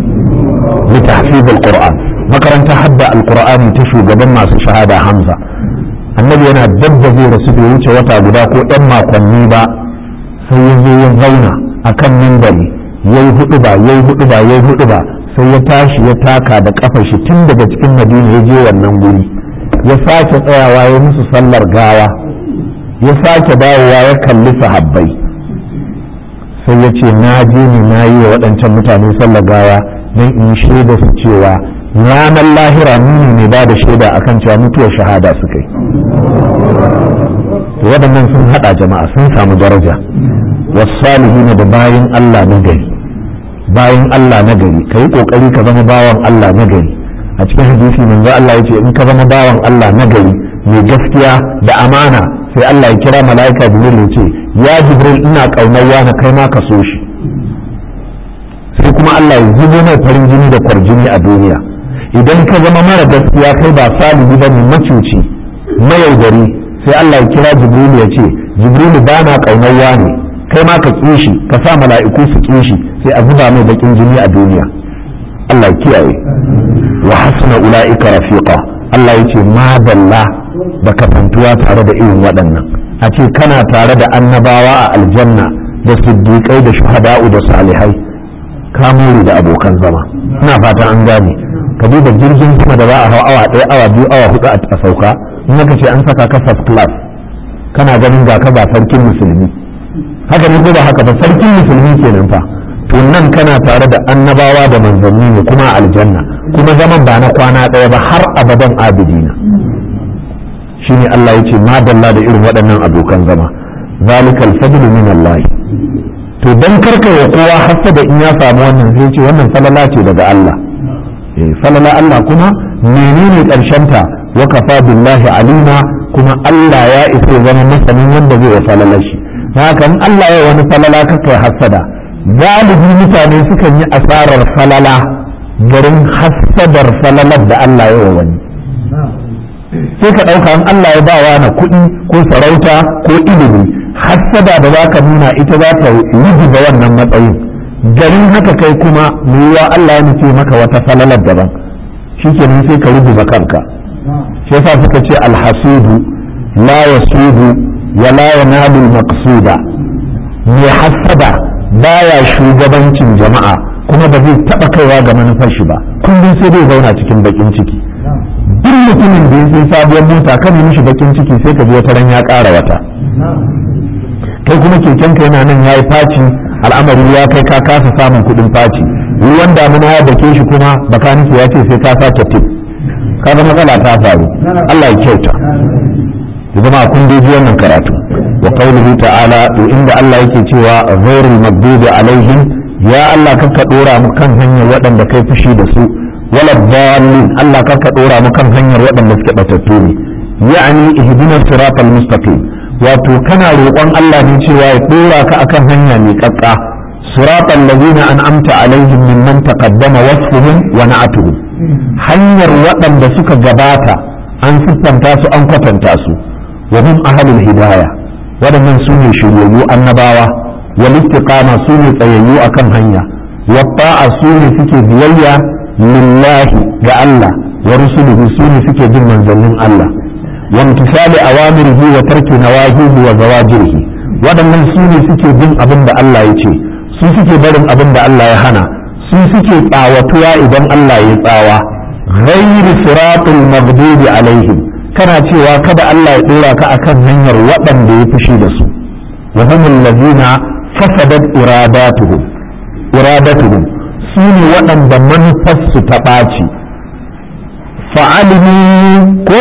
li tahfiz alquran makarantar hadda alqur'ani ta shugaban masu shahada hamza annabi yana dabba zai rasu bai wuce wata guda ko ɗan makonni ba sai ya zo ya zauna akan mimbari yayi hudu ba yayi hudu ba yayi hudu ba sai ya tashi ya taka da kafar shi tun daga cikin madina ya je wannan guri ya sake tsayawa ya musu sallar gawa ya sake dawowa ya kalli sahabbai sai ya ce na je ne na yi wa waɗancan mutane sallar gawa don in shaida su cewa ranar lahira nuni ne ba da shaida akan cewa mutuwar shahada su kai to waɗannan sun haɗa jama'a sun samu daraja wasu da bayan Allah na gari bayan Allah na gari ka yi ƙoƙari ka zama bawan Allah na gari a cikin hadisi manzo Allah ya ce in ka zama bawan Allah na gari mai gaskiya da amana sai Allah ya kira mala'ika Jibril ya ce ya Jibril ina kaunar wani kai ma ka so shi sai kuma Allah ya zubo mai farin jini da kwarjini a duniya idan ka zama mara gaskiya kai ba salihu ba ne macuci mayaudari sai Allah ya kira Jibril ya ce Jibril ba na kaunar wani kai ma ka ƙi shi ka sa mala'iku su ƙi shi sai a zuba mai bakin jini a duniya Allah ya kiyaye wa hasuna ula'ika rafiqa Allah ya ce madalla da kasantuwa tare da irin waɗannan a ce kana tare da annabawa a aljanna da siddiƙai da shuhada'u da salihai ka more da abokan zama ina fatan an gane ka duba jirgin sama da za a hau awa ɗaya awa biyu awa hudu a sauka in aka ce an saka ka first class kana ganin ga ka ba sarkin musulmi haka ne ko ba haka ba sarkin musulmi kenan fa to nan kana tare da annabawa da manzanni ne kuma aljanna kuma zaman ba na kwana ɗaya ba har abadan abidina shine Allah ya ce madalla da irin waɗannan abokan zama zalikal fadlu min Allah to dan karka wa kowa hasada in ya samu wannan sai ce wannan falala ce daga Allah eh falala Allah kuma menene karshen ta wa kafa billahi alima kuma Allah ya isa zama masanin wanda zai wa falala shi haka in Allah ya wani falala kaka hasada galibi mutane sukan yi asarar falala garin hasadar falalar da Allah ya wa wani sai ka ɗauka in Allah ya bawa na kuɗi ko sarauta ko ilimi hassada da za ka nuna ita za ta ga wannan matsayin garin haka kai kuma yiwuwa Allah ya nufi maka wata falalar daban shikenan sai ka rubuta kanka shi yasa suka ce alhasudu la yasudu wa la yanalu maqsuda mai hassada baya shugabancin jama'a kuma ba zai taɓa kaiwa ga manufar shi ba kullum sai zai zauna cikin bakin ciki duk mutumin da ya sai sabuwar mota kan yi mishi bakin ciki sai ka ji wata ran ya ƙara wata kai kuma keken ka yana nan yayi faci al'amari ya kai ka kasa samun kuɗin faci ruwan damuna ya dake shi kuma bakaniki ya ce sai ka sake tip ka ga matsala ta faru Allah ya kyauta ya zama kun dai wannan karatu wa qawluhu ta'ala to inda Allah yake cewa ghairul maghdubi alaihim ya Allah kanka dora mu kan hanyar waɗanda kai fushi da su wala dallin Allah kanka dora mu kan hanyar waɗanda suke batattu ne ya'ani ihdinas siratal mustaqim wato kana roƙon Allah ne cewa ya dora ka akan hanya mai kakka siratal ladina an'amta alaihim mimman taqaddama wasfuhum wa na'atuhum hanyar waɗanda suka gabata an siffanta su an kwatanta su wa hum ahlul hidayah waɗannan su ne shiryayyu annabawa wal istiqama su ne tsayayyu akan hanya wa ta'a su ne suke biyayya lillahi ga Allah wa rusuluhu su ne suke bin manzannin Allah wa imtisali awamirihi wa tarki nawahihi wa zawajirihi waɗannan su ne suke bin abin da Allah ya ce su suke barin abin da Allah ya hana su suke tsawatuwa idan Allah ya tsawa ghairu siratul maghdubi alaihim kana cewa kada Allah ya dora ka akan hanyar waɗanda ya fushi da su wa humul ladina fasadat iradatuhum iradatuhum su ne waɗanda manufarsu ta ɓaci fa'alimu ko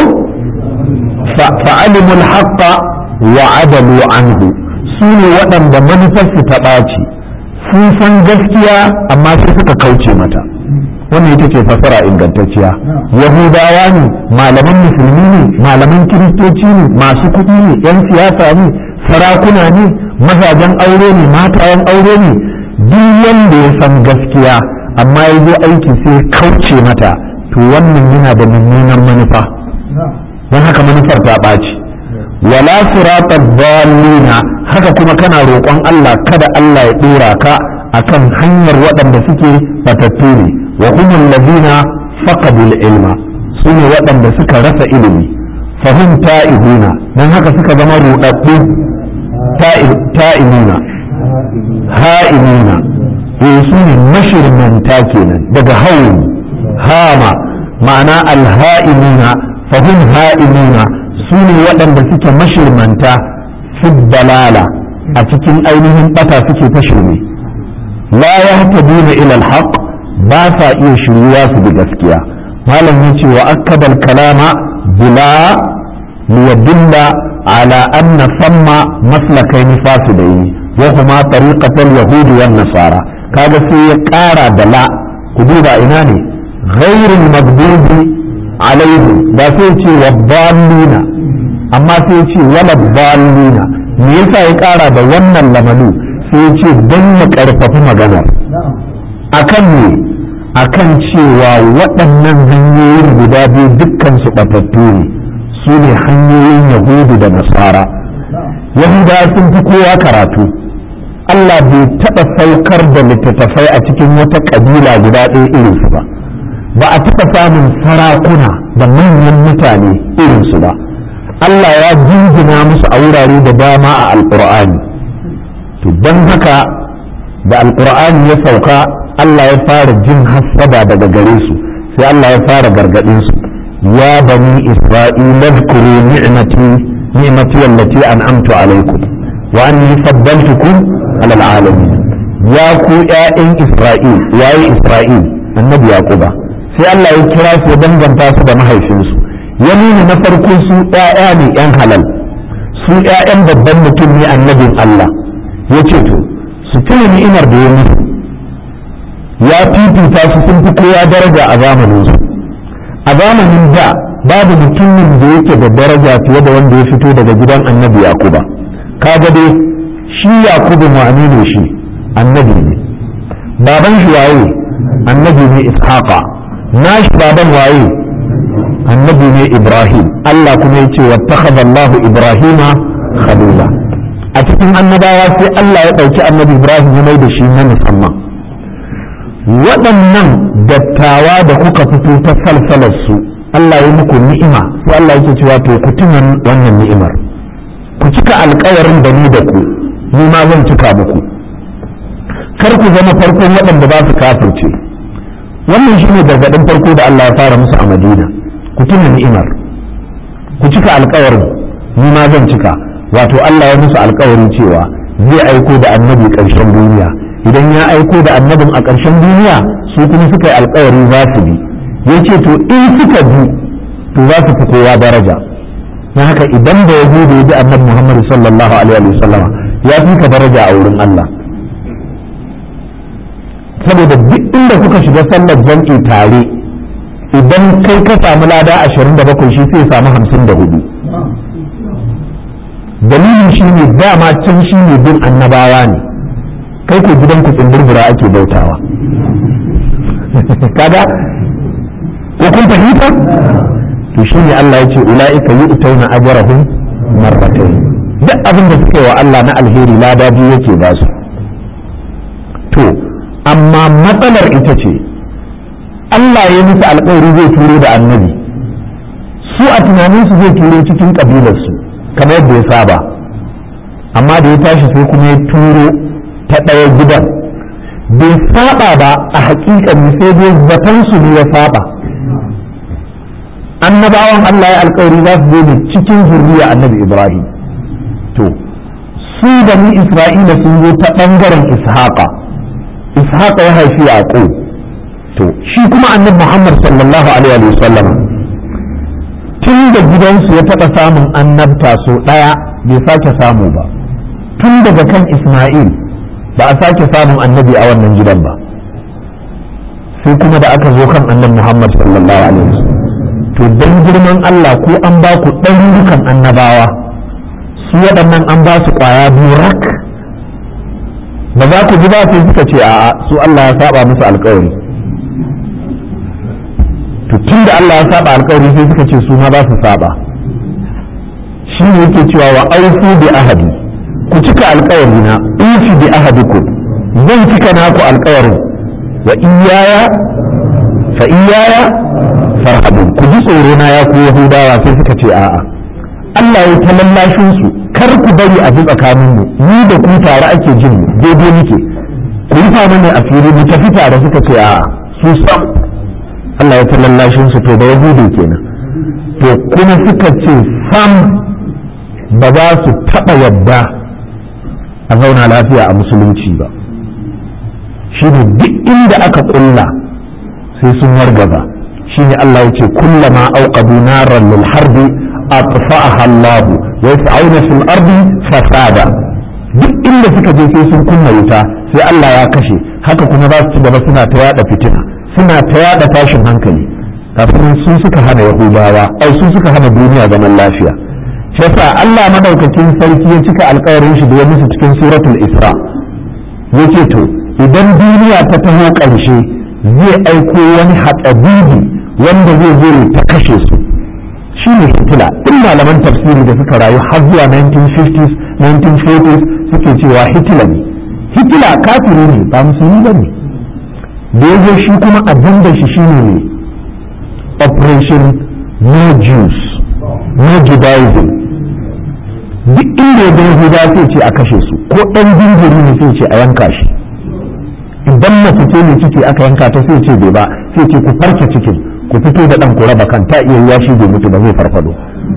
fa'alimul haqqa wa adalu anhu su ne waɗanda manufarsu ta ɓaci sun san gaskiya amma sai suka kauce mata wannan ita ce fasara ingantacciya yahudawa ne malaman musulmi ne malaman kiristoci ne masu kuɗi ne yan siyasa ne sarakuna ne mazajen aure ne matayen aure ne duk wanda ya san gaskiya amma ya zo aiki sai kauce mata to wannan yana da mummunan manufa don haka manufar ta ɓaci wala sirata dallina haka kuma kana roƙon Allah kada Allah ya ɗora ka akan hanyar waɗanda suke batattu ne wa humul ladina faqadul ilma su ne waɗanda suka rasa ilimi fahim ta'ihuna don haka suka zama ruɗaɗɗu ta'imuna ha'imuna eh su ne mashirmanta kenan daga hauni hama ma'ana alha'imuna fahim ha'imuna su ne waɗanda suke mashirmanta fi dalala a cikin ainihin ɓata suke ta shirme la yahtaduna ila alhaq ba sa iya shiryuwa su bi gaskiya malam ya ce wa akkadal kalama bila liyadulla ala anna samma maslakain fasidaini wa huma tariqatal yahudi wan nasara kaga sai ya ƙara da la ku duba ina ne ghairul maghdubi alaihi ba sai ce wa dallina amma sai ce wala dallina me yasa ya ƙara da wannan lamalu sai ya ce don ya ƙarfafi maganar akan ne akan cewa waɗannan hanyoyin guda biyu dukkan su ɓatattu ne su ne hanyoyin yahudu da nasara yahuda sun fi kowa karatu Allah bai taɓa saukar da littattafai a cikin wata ƙabila guda ɗaya irinsu ba ba a taɓa samun sarakuna da manyan mutane irinsu ba Allah ya jinjina musu a wurare da dama a alƙur'ani to don haka da alƙur'ani ya sauka Allah ya fara jin hassada daga gare su sai Allah ya fara gargaɗin su ya bani isra'ila zkuru ni'mati ni'mati allati an'amtu alaikum wa anni faddaltukum alal alamin ya ku ƴaƴan isra'il yayi isra'il annabi yaquba sai Allah ya kira su ya danganta su da mahaifinsu ya nuna na farko su ƴaƴa ne ƴan halal su ƴaƴan babban mutum ne annabin Allah ya ce to su tuna ni'imar da ya musu ya fifita su sun fi kowa daraja a zamanin su a zamanin da babu mutumin da yake da daraja fiye da wanda ya fito daga gidan annabi yakuba kaga dai shi yakubu ma'ani ne shi annabi ne baban shi waye annabi ne ishaqa nashi baban waye annabi ne ibrahim Allah kuma ya ce wattakhadha Allah ibrahima khalila a cikin annabawa sai Allah ya ɗauki annabi ibrahim ya mai da shi na musamman waɗannan dattawa da kuka fito ta salsalar su Allah ya muku ni'ima sai Allah yake cewa to ku tuna wannan ni'imar ku cika alkawarin da ni da ku ni ma zan cika muku kar ku zama farkon waɗanda ba su kafirce wannan shine gargaɗin farko da Allah ya fara musu a Madina ku tuna ni'imar ku cika alkawarin ni ma zan cika wato Allah ya musu alkawarin cewa zai aiko da annabi ƙarshen duniya idan ya aiko da annabin a ƙarshen duniya su kuma suka yi alkawari za su bi ya ce to in suka bi to za su fi kowa daraja na haka idan da ya da ya bi annabi Muhammad sallallahu alaihi wa sallama ya fi ka daraja a wurin Allah saboda duk inda kuka shiga sallar jam'i tare idan kai ka samu lada ashirin da bakwai shi sai samu hamsin da hudu dalilin shi ne dama can shi ne bin annabawa ne kai ko gidan ku tsindirbira ake bautawa kaga ko kun fahimta to shi ne Allah ya ce ula'ika yu'tauna ajrahum marratayn duk abin da suka yi wa Allah na alheri lada biyu yake ba su to amma matsalar ita ce Allah ya musu alƙawari zai turo da annabi su a tunaninsu zai turo cikin ƙabilarsu kamar yadda ya saba amma da ya tashi sai kuma ya turo ta ɗaya gidan bai saba ba a haƙiƙan sai dai zatansu ne ya saba annabawan Allah ya alƙawari za su zo ne cikin zurriya annabi Ibrahim to su da ni Isra'ila sun zo ta ɓangaren Ishaqa Ishaqa ya haifi Yaqub to shi kuma annabi Muhammad sallallahu alaihi wa sallam tun da gidansu ya taɓa samun annabta so ɗaya bai sake samu ba tun daga kan Ismail ba a sake samun annabi a wannan gidan ba sai kuma da aka zo kan annabi Muhammad sallallahu alaihi wa to don girman Allah ko an ba ku ɗarurukan annabawa su waɗannan an ba su ƙwaya biyu rak ba za ku ji ba sai suka ce a'a su Allah ya saba musu alƙawari to tun da Allah ya saba alkawari sai suka ce su ma za su saba shi ne yake cewa wa aufu bi ahadi ku cika alkawari na ufi bi ahadikum zan cika naku alkawarin wa iyaya fa iyaya farhabun ku ji tsoro na ya ku yahudawa sai suka ce a'a Allah ya ta lallashin su kar ku bari a ji tsakanin mu ni da ku tare ake jin mu daidai muke ku yi mana a fili mu tafi tare suka ce a'a su sam Allah ya ta lallashin su to da yahudu kenan to kuma suka ce sam ba za su taɓa yadda a zauna lafiya a musulunci ba shi ne duk inda aka ƙulla sai sun wargaza shi ne Allah ya ce kullama auqadu naran lil harbi atfa'aha Allah wa yas'auna fil ardi fasada duk inda suka je sai sun kunna wuta sai Allah ya kashe haka kuma za su ci gaba suna ta yada fitina suna ta yada tashin hankali kafin su suka hana yahudawa ai su suka hana duniya zaman lafiya shi yasa Allah madaukakin sarki ya cika alƙawarin shi da ya musu cikin suratul isra yace to idan duniya ta taho ƙarshe zai aiko wani haɗabibi wanda zai zo ta kashe su shi ne hitila in malaman tafsiri da suka rayu har zuwa 1950s 1940s suke cewa hitila ne hitila kafiri ne ba musulmi ba ne da ya shi kuma abin da shi shine ne operation no Jews no Judaism duk inda ya gani Yahuda sai ce a kashe su ko ɗan jinjiri ne sai ce a yanka shi idan mace ce ne ciki aka yanka ta sai ce bai ba sai ce ku farke cikin ku fito da ɗan ku raba kan ta iya ya shi bai mutu ba zai farfado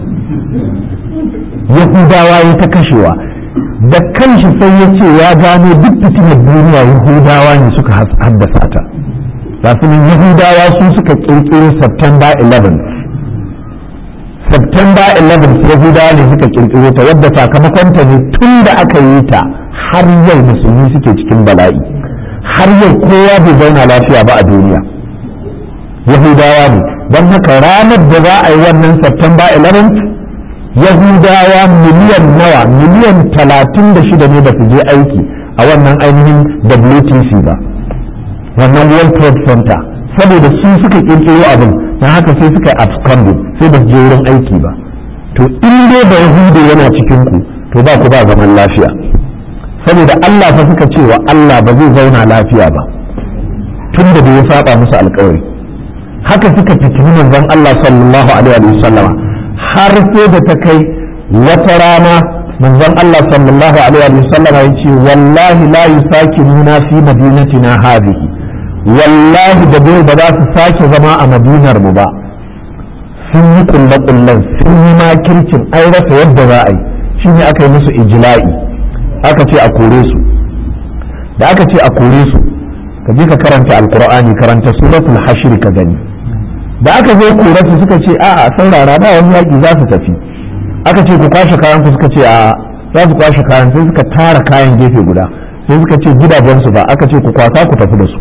Yahudawa ya ta kashewa da kanshi sai ya ce ya gano duk fitinar duniya Yahudawa ne suka haddasa ta ga su Yahudawa su suka kirkiro September 11 September 11 Yahudawa ne suka kirkiro ta wadda sakamakon ta ne tun da aka yi ta har yau musulmi suke cikin bala'i har yau kowa bai zauna lafiya ba a duniya Yahudawa ne don haka ranar da za a yi wannan September 11 Yahudawa miliyan nawa miliyan talatin da shida ne ba su je aiki a wannan ainihin WTC ba wannan World Trade Center saboda su suka kirkiro abin don haka sai suka absconding sai ba su je wurin aiki ba to in dai ba Yahudu yana cikin ku to ba ku ba zaman lafiya saboda Allah fa suka cewa Allah ba zai zauna lafiya ba tun da bai saba musu alkawari haka suka fitini manzon Allah sallallahu alaihi wa sallama har sai da ta kai wata rana manzon Allah sallallahu alaihi wa sallama ya ce wallahi la yusakinuna fi madinatina hadhihi wallahi da bai ba za su sake zama a madinar mu ba sun yi kulle-kullen sun yi makircin ai rasa yadda za a yi shine aka yi musu ijla'i aka ce a kore su da aka ce a kore su ka je ka karanta alkur'ani karanta suratul hashir ka gani da aka zo kore su suka ce a'a saurara ba wani yaki za su tafi aka ce ku kwashe kayan ku suka ce a za su kwashe kayan sai suka tara kayan gefe guda sai suka ce gidajen su ba aka ce ku kwasa ku tafi da su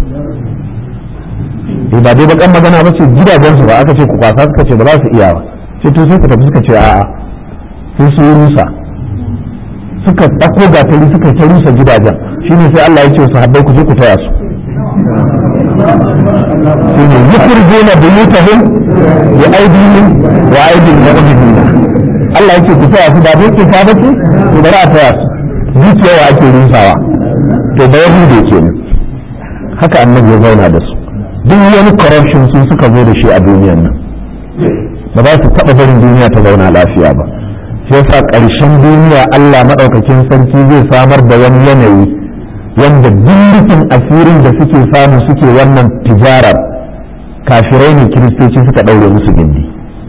eh ba dai bakan magana ba ce gidajen su ba aka ce ku kwasa suka ce ba za su iya ba sai to sai ku tafi suka ce a'a sai su rusa suka ɗauko gatari suka ta rusa gidajen shine sai Allah ya ce su habbai ku je ku taya su shine yukhrijuna buyutahum bi aydihim wa aydil mu'minina Allah ya ce ku taya su ba dai ke fa bace to bari a taya su zuciyawa ake rusawa to da yahude kenan haka annabi ya zauna da su duk wani corruption sun suka zo da shi a duniyan nan ba za su taɓa barin duniya ta zauna lafiya ba sai sa ƙarshen duniya Allah maɗaukakin sarki zai samar da wani yanayi wanda dukkan asirin da suke samu suke wannan tijarar kafirai ne kiristoci suka ɗaure musu gindi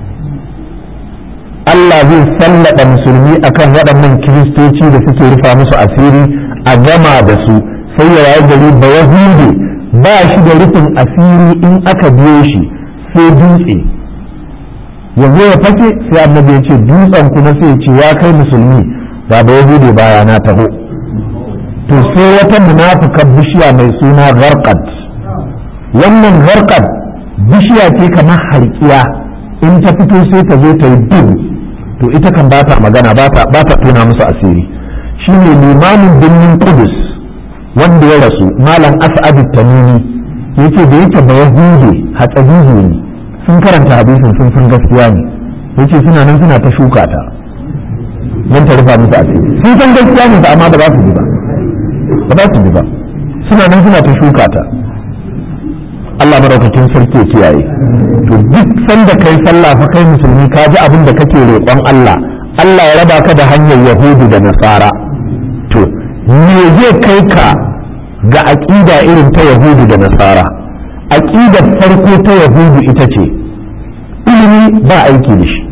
Allah zai sallada musulmi akan waɗannan kiristoci da suke rufa musu asiri a gama da su sai ya rayu gari ba yahudi ba shi da rufin asiri in aka biyo shi sai dutse yanzu ya fake sai annabi ya ce dutsen kuma sai ce ya kai musulmi ba ba yahudi baya na taho to sai wata munafukan bishiya mai suna gharqad wannan gharqad bishiya ce kamar harkiya in ta fito sai ta zo ta yi duhu to ita kan ba ta magana ba ta tona musu asiri shine limamin birnin kudus wanda ya rasu malam as'ad tamimi yace da yake ba yahudi hatsabihi ne sun karanta hadisin sun san gaskiya ne yace suna nan suna ta shuka ta don ta rufa musu asiri sun san gaskiya ne amma ba za su bi ba ba za su bi ba suna nan suna ta shuka ta Allah madaukakin sarki ya kiyaye to duk sanda kai sallah fa kai musulmi ka ji abin da kake roƙon Allah Allah ya raba ka da hanyar yahudu da nasara to me zai kai ka ga aƙida irin ta yahudu da nasara aƙidar farko ta yahudu ita ce ilimi ba aiki da shi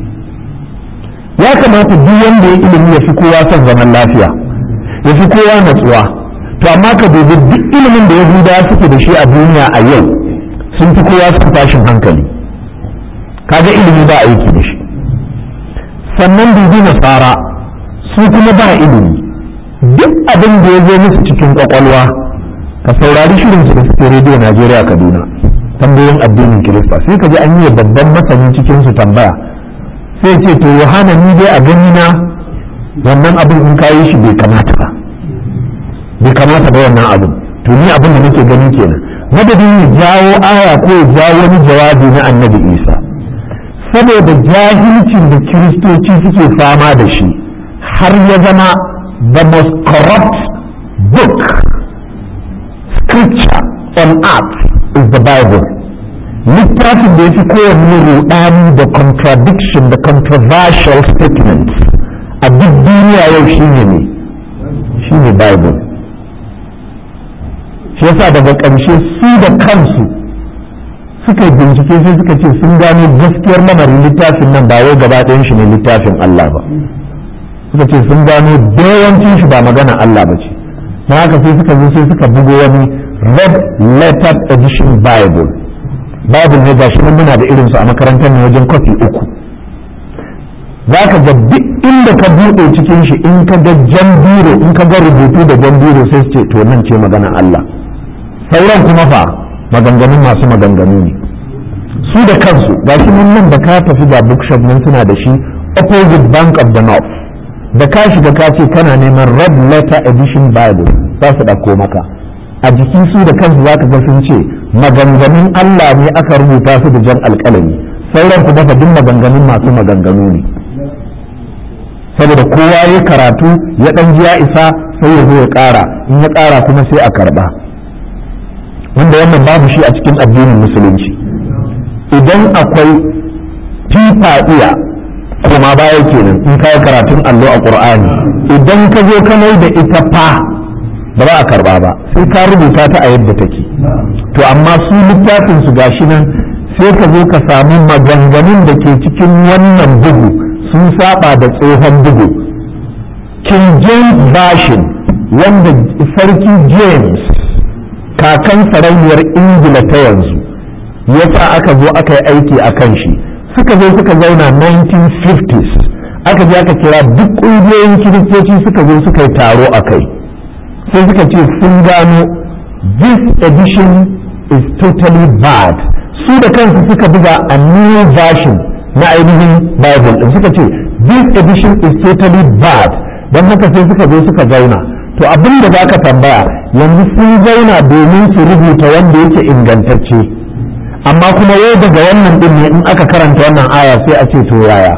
ya kamata duk wanda ya ilimi ya fi kowa son zaman lafiya ya fi kowa natsuwa to amma ka dubi duk ilimin da yahudawa suke da shi a duniya a yau sun fi kowa son tashin hankali kaga ilimi ba aiki da shi sannan dubi nasara su kuma ba ilimi duk abin da ya zo musu cikin kwakwalwa ka saurari shirin su da suke rediyo najeriya kaduna tambayoyin addinin kirista sai ka ji an yi babban masanin cikin su tambaya sai ce to yohana ni dai a gani na wannan abin in kayi shi bai kamata ba bai kamata ba wannan abin to ni abin da nake gani kenan madadin ya jawo aya ko ya jawo wani jawabi na annabi isa saboda jahilcin da kiristoci suke fama da shi har ya zama the most corrupt book scripture on earth is the bible littafin da ya fi kowanne rudani da contradiction da controversial statements a duk duniya yau shine ne shine bible shi yasa daga ƙarshe su da kansu suka yi bincike sai suka ce sun gano gaskiyar lamarin littafin nan ba wai gaba ɗayan shi ne littafin Allah ba suka ce sun gano yawancin shi ba magana Allah ba ce na haka sai suka zo sai suka bugo wani red letter edition bible bible ne gashi nan muna da irinsu a makarantar ne wajen kwafi uku za ka ga duk inda ka buɗe cikin shi in ka ga jan biro in ka ga rubutu da jan biro sai su ce to nan ce magana Allah sauran kuma fa maganganun masu maganganu ne su da kansu gashi nan nan da ka tafi ga bookshop nan suna da shi opposite bank of the north da ka shiga ka ce kana neman red letter edition bible za su ɗauko maka a jiki su da kansu za ka ga sun ce maganganun Allah ne aka rubuta su da jan alƙalami sauran kuma fa duk maganganun masu maganganu ne saboda kowa ya karatu ya ɗan ji ya isa sai ya zo ya ƙara in ya ƙara kuma sai a karɓa wanda wannan babu shi a cikin addinin musulunci idan akwai fifa iya kuma baya kenan in ka yi karatun allo a ƙur'ani idan ka zo ka mai da ita fa ba za a karɓa ba sai ka rubuta ta a yadda take to amma su littafin su gashi nan sai ka zo ka samu maganganun da ke cikin wannan bugu sun saba da tsohon bugu king james version wanda sarki james kakan sarauniyar ingila ta yanzu yasa aka zo aka yi aiki a kan shi suka zo suka zauna 1950s aka je aka kira duk ƙungiyoyin kiristoci suka zo suka yi taro a kai sai suka ce sun gano this edition is totally bad su da kansu suka buga a new version na ainihin bible din suka ce this edition is totally bad don haka sai suka zo suka zauna to abin da za ka tambaya yanzu sun zauna domin su rubuta wanda yake ingantacce amma kuma yau daga wannan din ne in aka karanta wannan aya sai a ce to yaya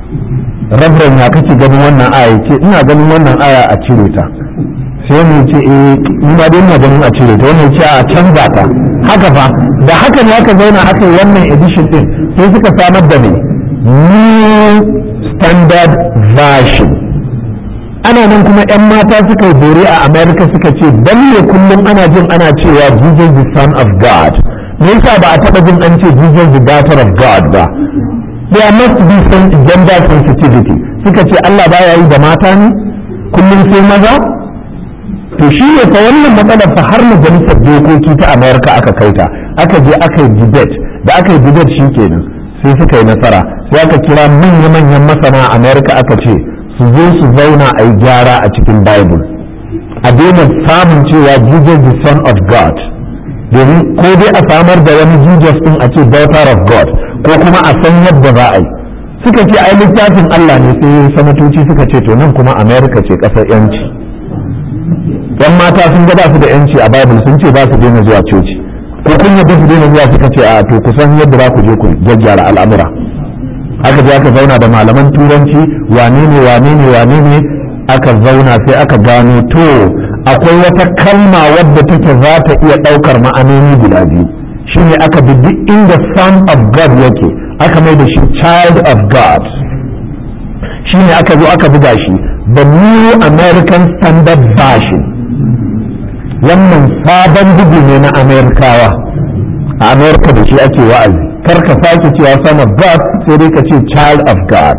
rabran ya kake ganin wannan aya ce ina ganin wannan aya a cire ta sai mu ce eh ni ma dai ina ganin a cire ta wannan ce a canza ta haka fa da haka ne aka zauna aka yi wannan edition din sai suka samar da ne new standard version ana nan kuma 'yan mata suka yi bore a america suka ce dan ne kullum ana jin ana cewa jesus the son of god me yasa ba a taba jin an ce jesus the daughter of god ba there must be some gender sensitivity suka ce allah baya yi da mata ne kullum sai maza to shi ne fa wannan matsalar fa har majalisar dokoki ta america aka kaita aka je aka yi debate da aka yi debate shi kenan sai suka yi nasara sai aka kira manya-manyan masana america aka ce su zo su zauna a yi gyara a cikin bible a daina samun cewa jesus the son of god domin ko dai a samar da wani jesus din a ce daughter of god ko kuma a san yadda za a yi suka ce ai littafin allah ne sai sanatoci suka ce to nan kuma america ce kasar yanci yan mata sun ga ba su da yanci a bible sun ce ba su daina zuwa coci ko kun yadda su daina zuwa suka ce a to kusan yadda za ku je ku gyaggyara al'amura aka je aka zauna da malaman turanci wane ne wane ne wane ne aka zauna sai aka gano to akwai wata kalma wadda take za ta iya ɗaukar ma'anoni guda biyu shine aka bi duk inda son of god yake aka mai da shi child of god shine aka zo aka buga shi the new american standard version wannan sabon bugu ne na amerikawa a amerika da shi ake wa'azi kar ka sake cewa son of God sai dai ka ce child of God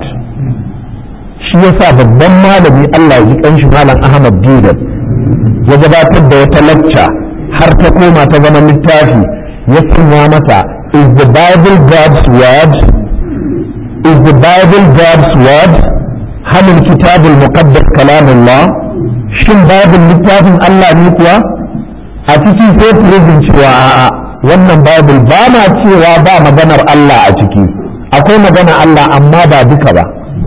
shi yasa babban malami Allah ya ji kanshi malam Ahmad Didat ya gabatar da wata lacca har ta koma ta zama littafi ya sanya mata is the bible God's word is the bible God's word hal kitab al-muqaddas kalamullah shin bible littafin Allah ne kuwa a cikin sai prison cewa a'a wannan bible ba na cewa ba maganar Allah a ciki akwai magana Allah amma ba duka ba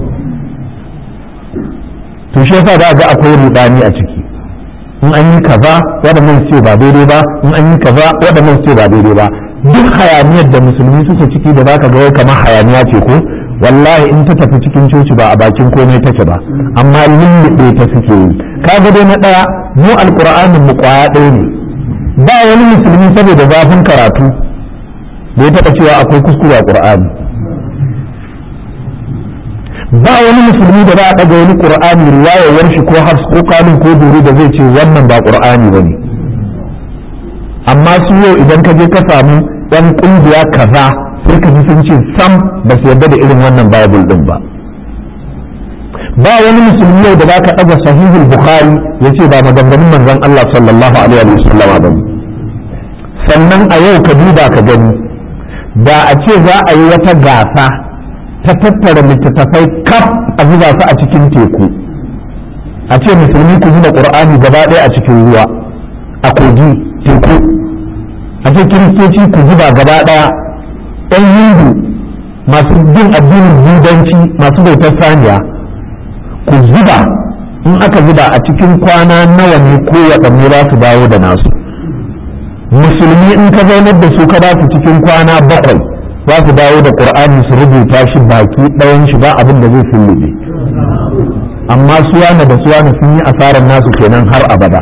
to shi yasa za ga akwai rudani a ciki in an yi kaza waɗannan ce ba daidai ba in an yi kaza waɗannan ce ba daidai ba duk hayaniyar da musulmi suke ciki da zaka ga wai kamar hayaniya ce ko wallahi in ta tafi cikin coci ba a bakin komai take ba amma lullube ta suke yi kaga dai na ɗaya mu alƙur'anin mu ƙwaya ɗaya ne ba wani musulmi saboda zafin karatu bai taɓa cewa akwai kuskure a ƙur'ani ba wani musulmi da za a ɗaga wani ƙur'ani riwayar shi ko hafs ko kalin ko duru da zai ce wannan ba ƙur'ani ba ne amma su yau idan ka je ka samu ɗan ƙungiya kaza sai ka ji sun ce sam ba su yarda da irin wannan bible ɗin ba ba wani musulmi yau da za ka ɗaga sahihul bukhari ya ce ba maganganun manzon Allah sallallahu alaihi wa sallam ba ne sannan a yau ka duba ka gani da a ce za a yi wata gasa ta tattara littattafai kaf a zuba su a cikin teku a ce musulmi ku zuba qur'ani gaba ɗaya a cikin ruwa a kogi teku a ce kiristoci ku zuba gaba ɗaya ɗan hindu masu bin addinin budanci masu bautar saniya ku zuba in aka zuba a cikin kwana nawa ne ko waɗanne za su dawo da nasu musulmi in ka zaunar da su ka ba su cikin kwana bakwai za su dawo da qur'ani su rubuta shi baki ɗayan shi ba abin da zai sullube amma suwana da suwana sun yi asarar nasu kenan har abada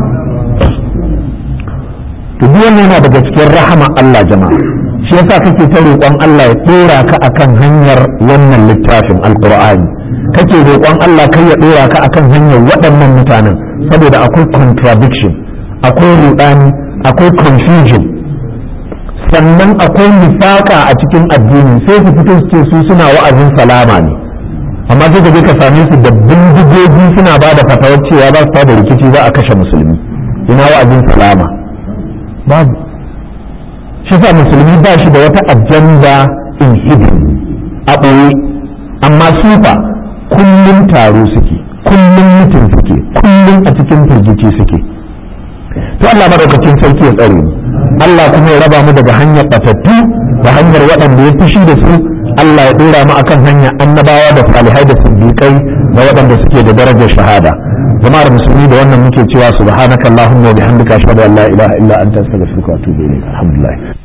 to duk wannan yana daga cikin rahama Allah jama'a shi yasa kake ta roƙon Allah ya tura ka akan hanyar wannan littafin alqur'ani kake roƙon Allah kai ya dora ka akan hanyar waɗannan mutanen saboda akwai contradiction akwai rudani akwai confusion sannan akwai nifaka a cikin addini sai su fito su ce su suna wa'azin salama ne amma sai ka je ka same su da bindigogi suna ba da fatawar cewa za su da rikici za a kashe musulmi ina wa'azin salama babu shi sa musulmi ba shi da wata ajanda in hidden a ɓoye amma sufa kullum taro suke kullum mutum suke kullum a cikin firgici suke to Allah madaukakin sarki ya tsare mu Allah kuma ya raba mu daga hanyar batattu da hanyar waɗanda ya fushi da su Allah ya dora mu akan hanyar annabawa da salihai da siddiqai da waɗanda suke da darajar shahada jama'ar musulmi da wannan muke cewa subhanakallahumma wa bihamdika ashhadu an la ilaha illa anta astaghfiruka wa atubu ilayk alhamdulillah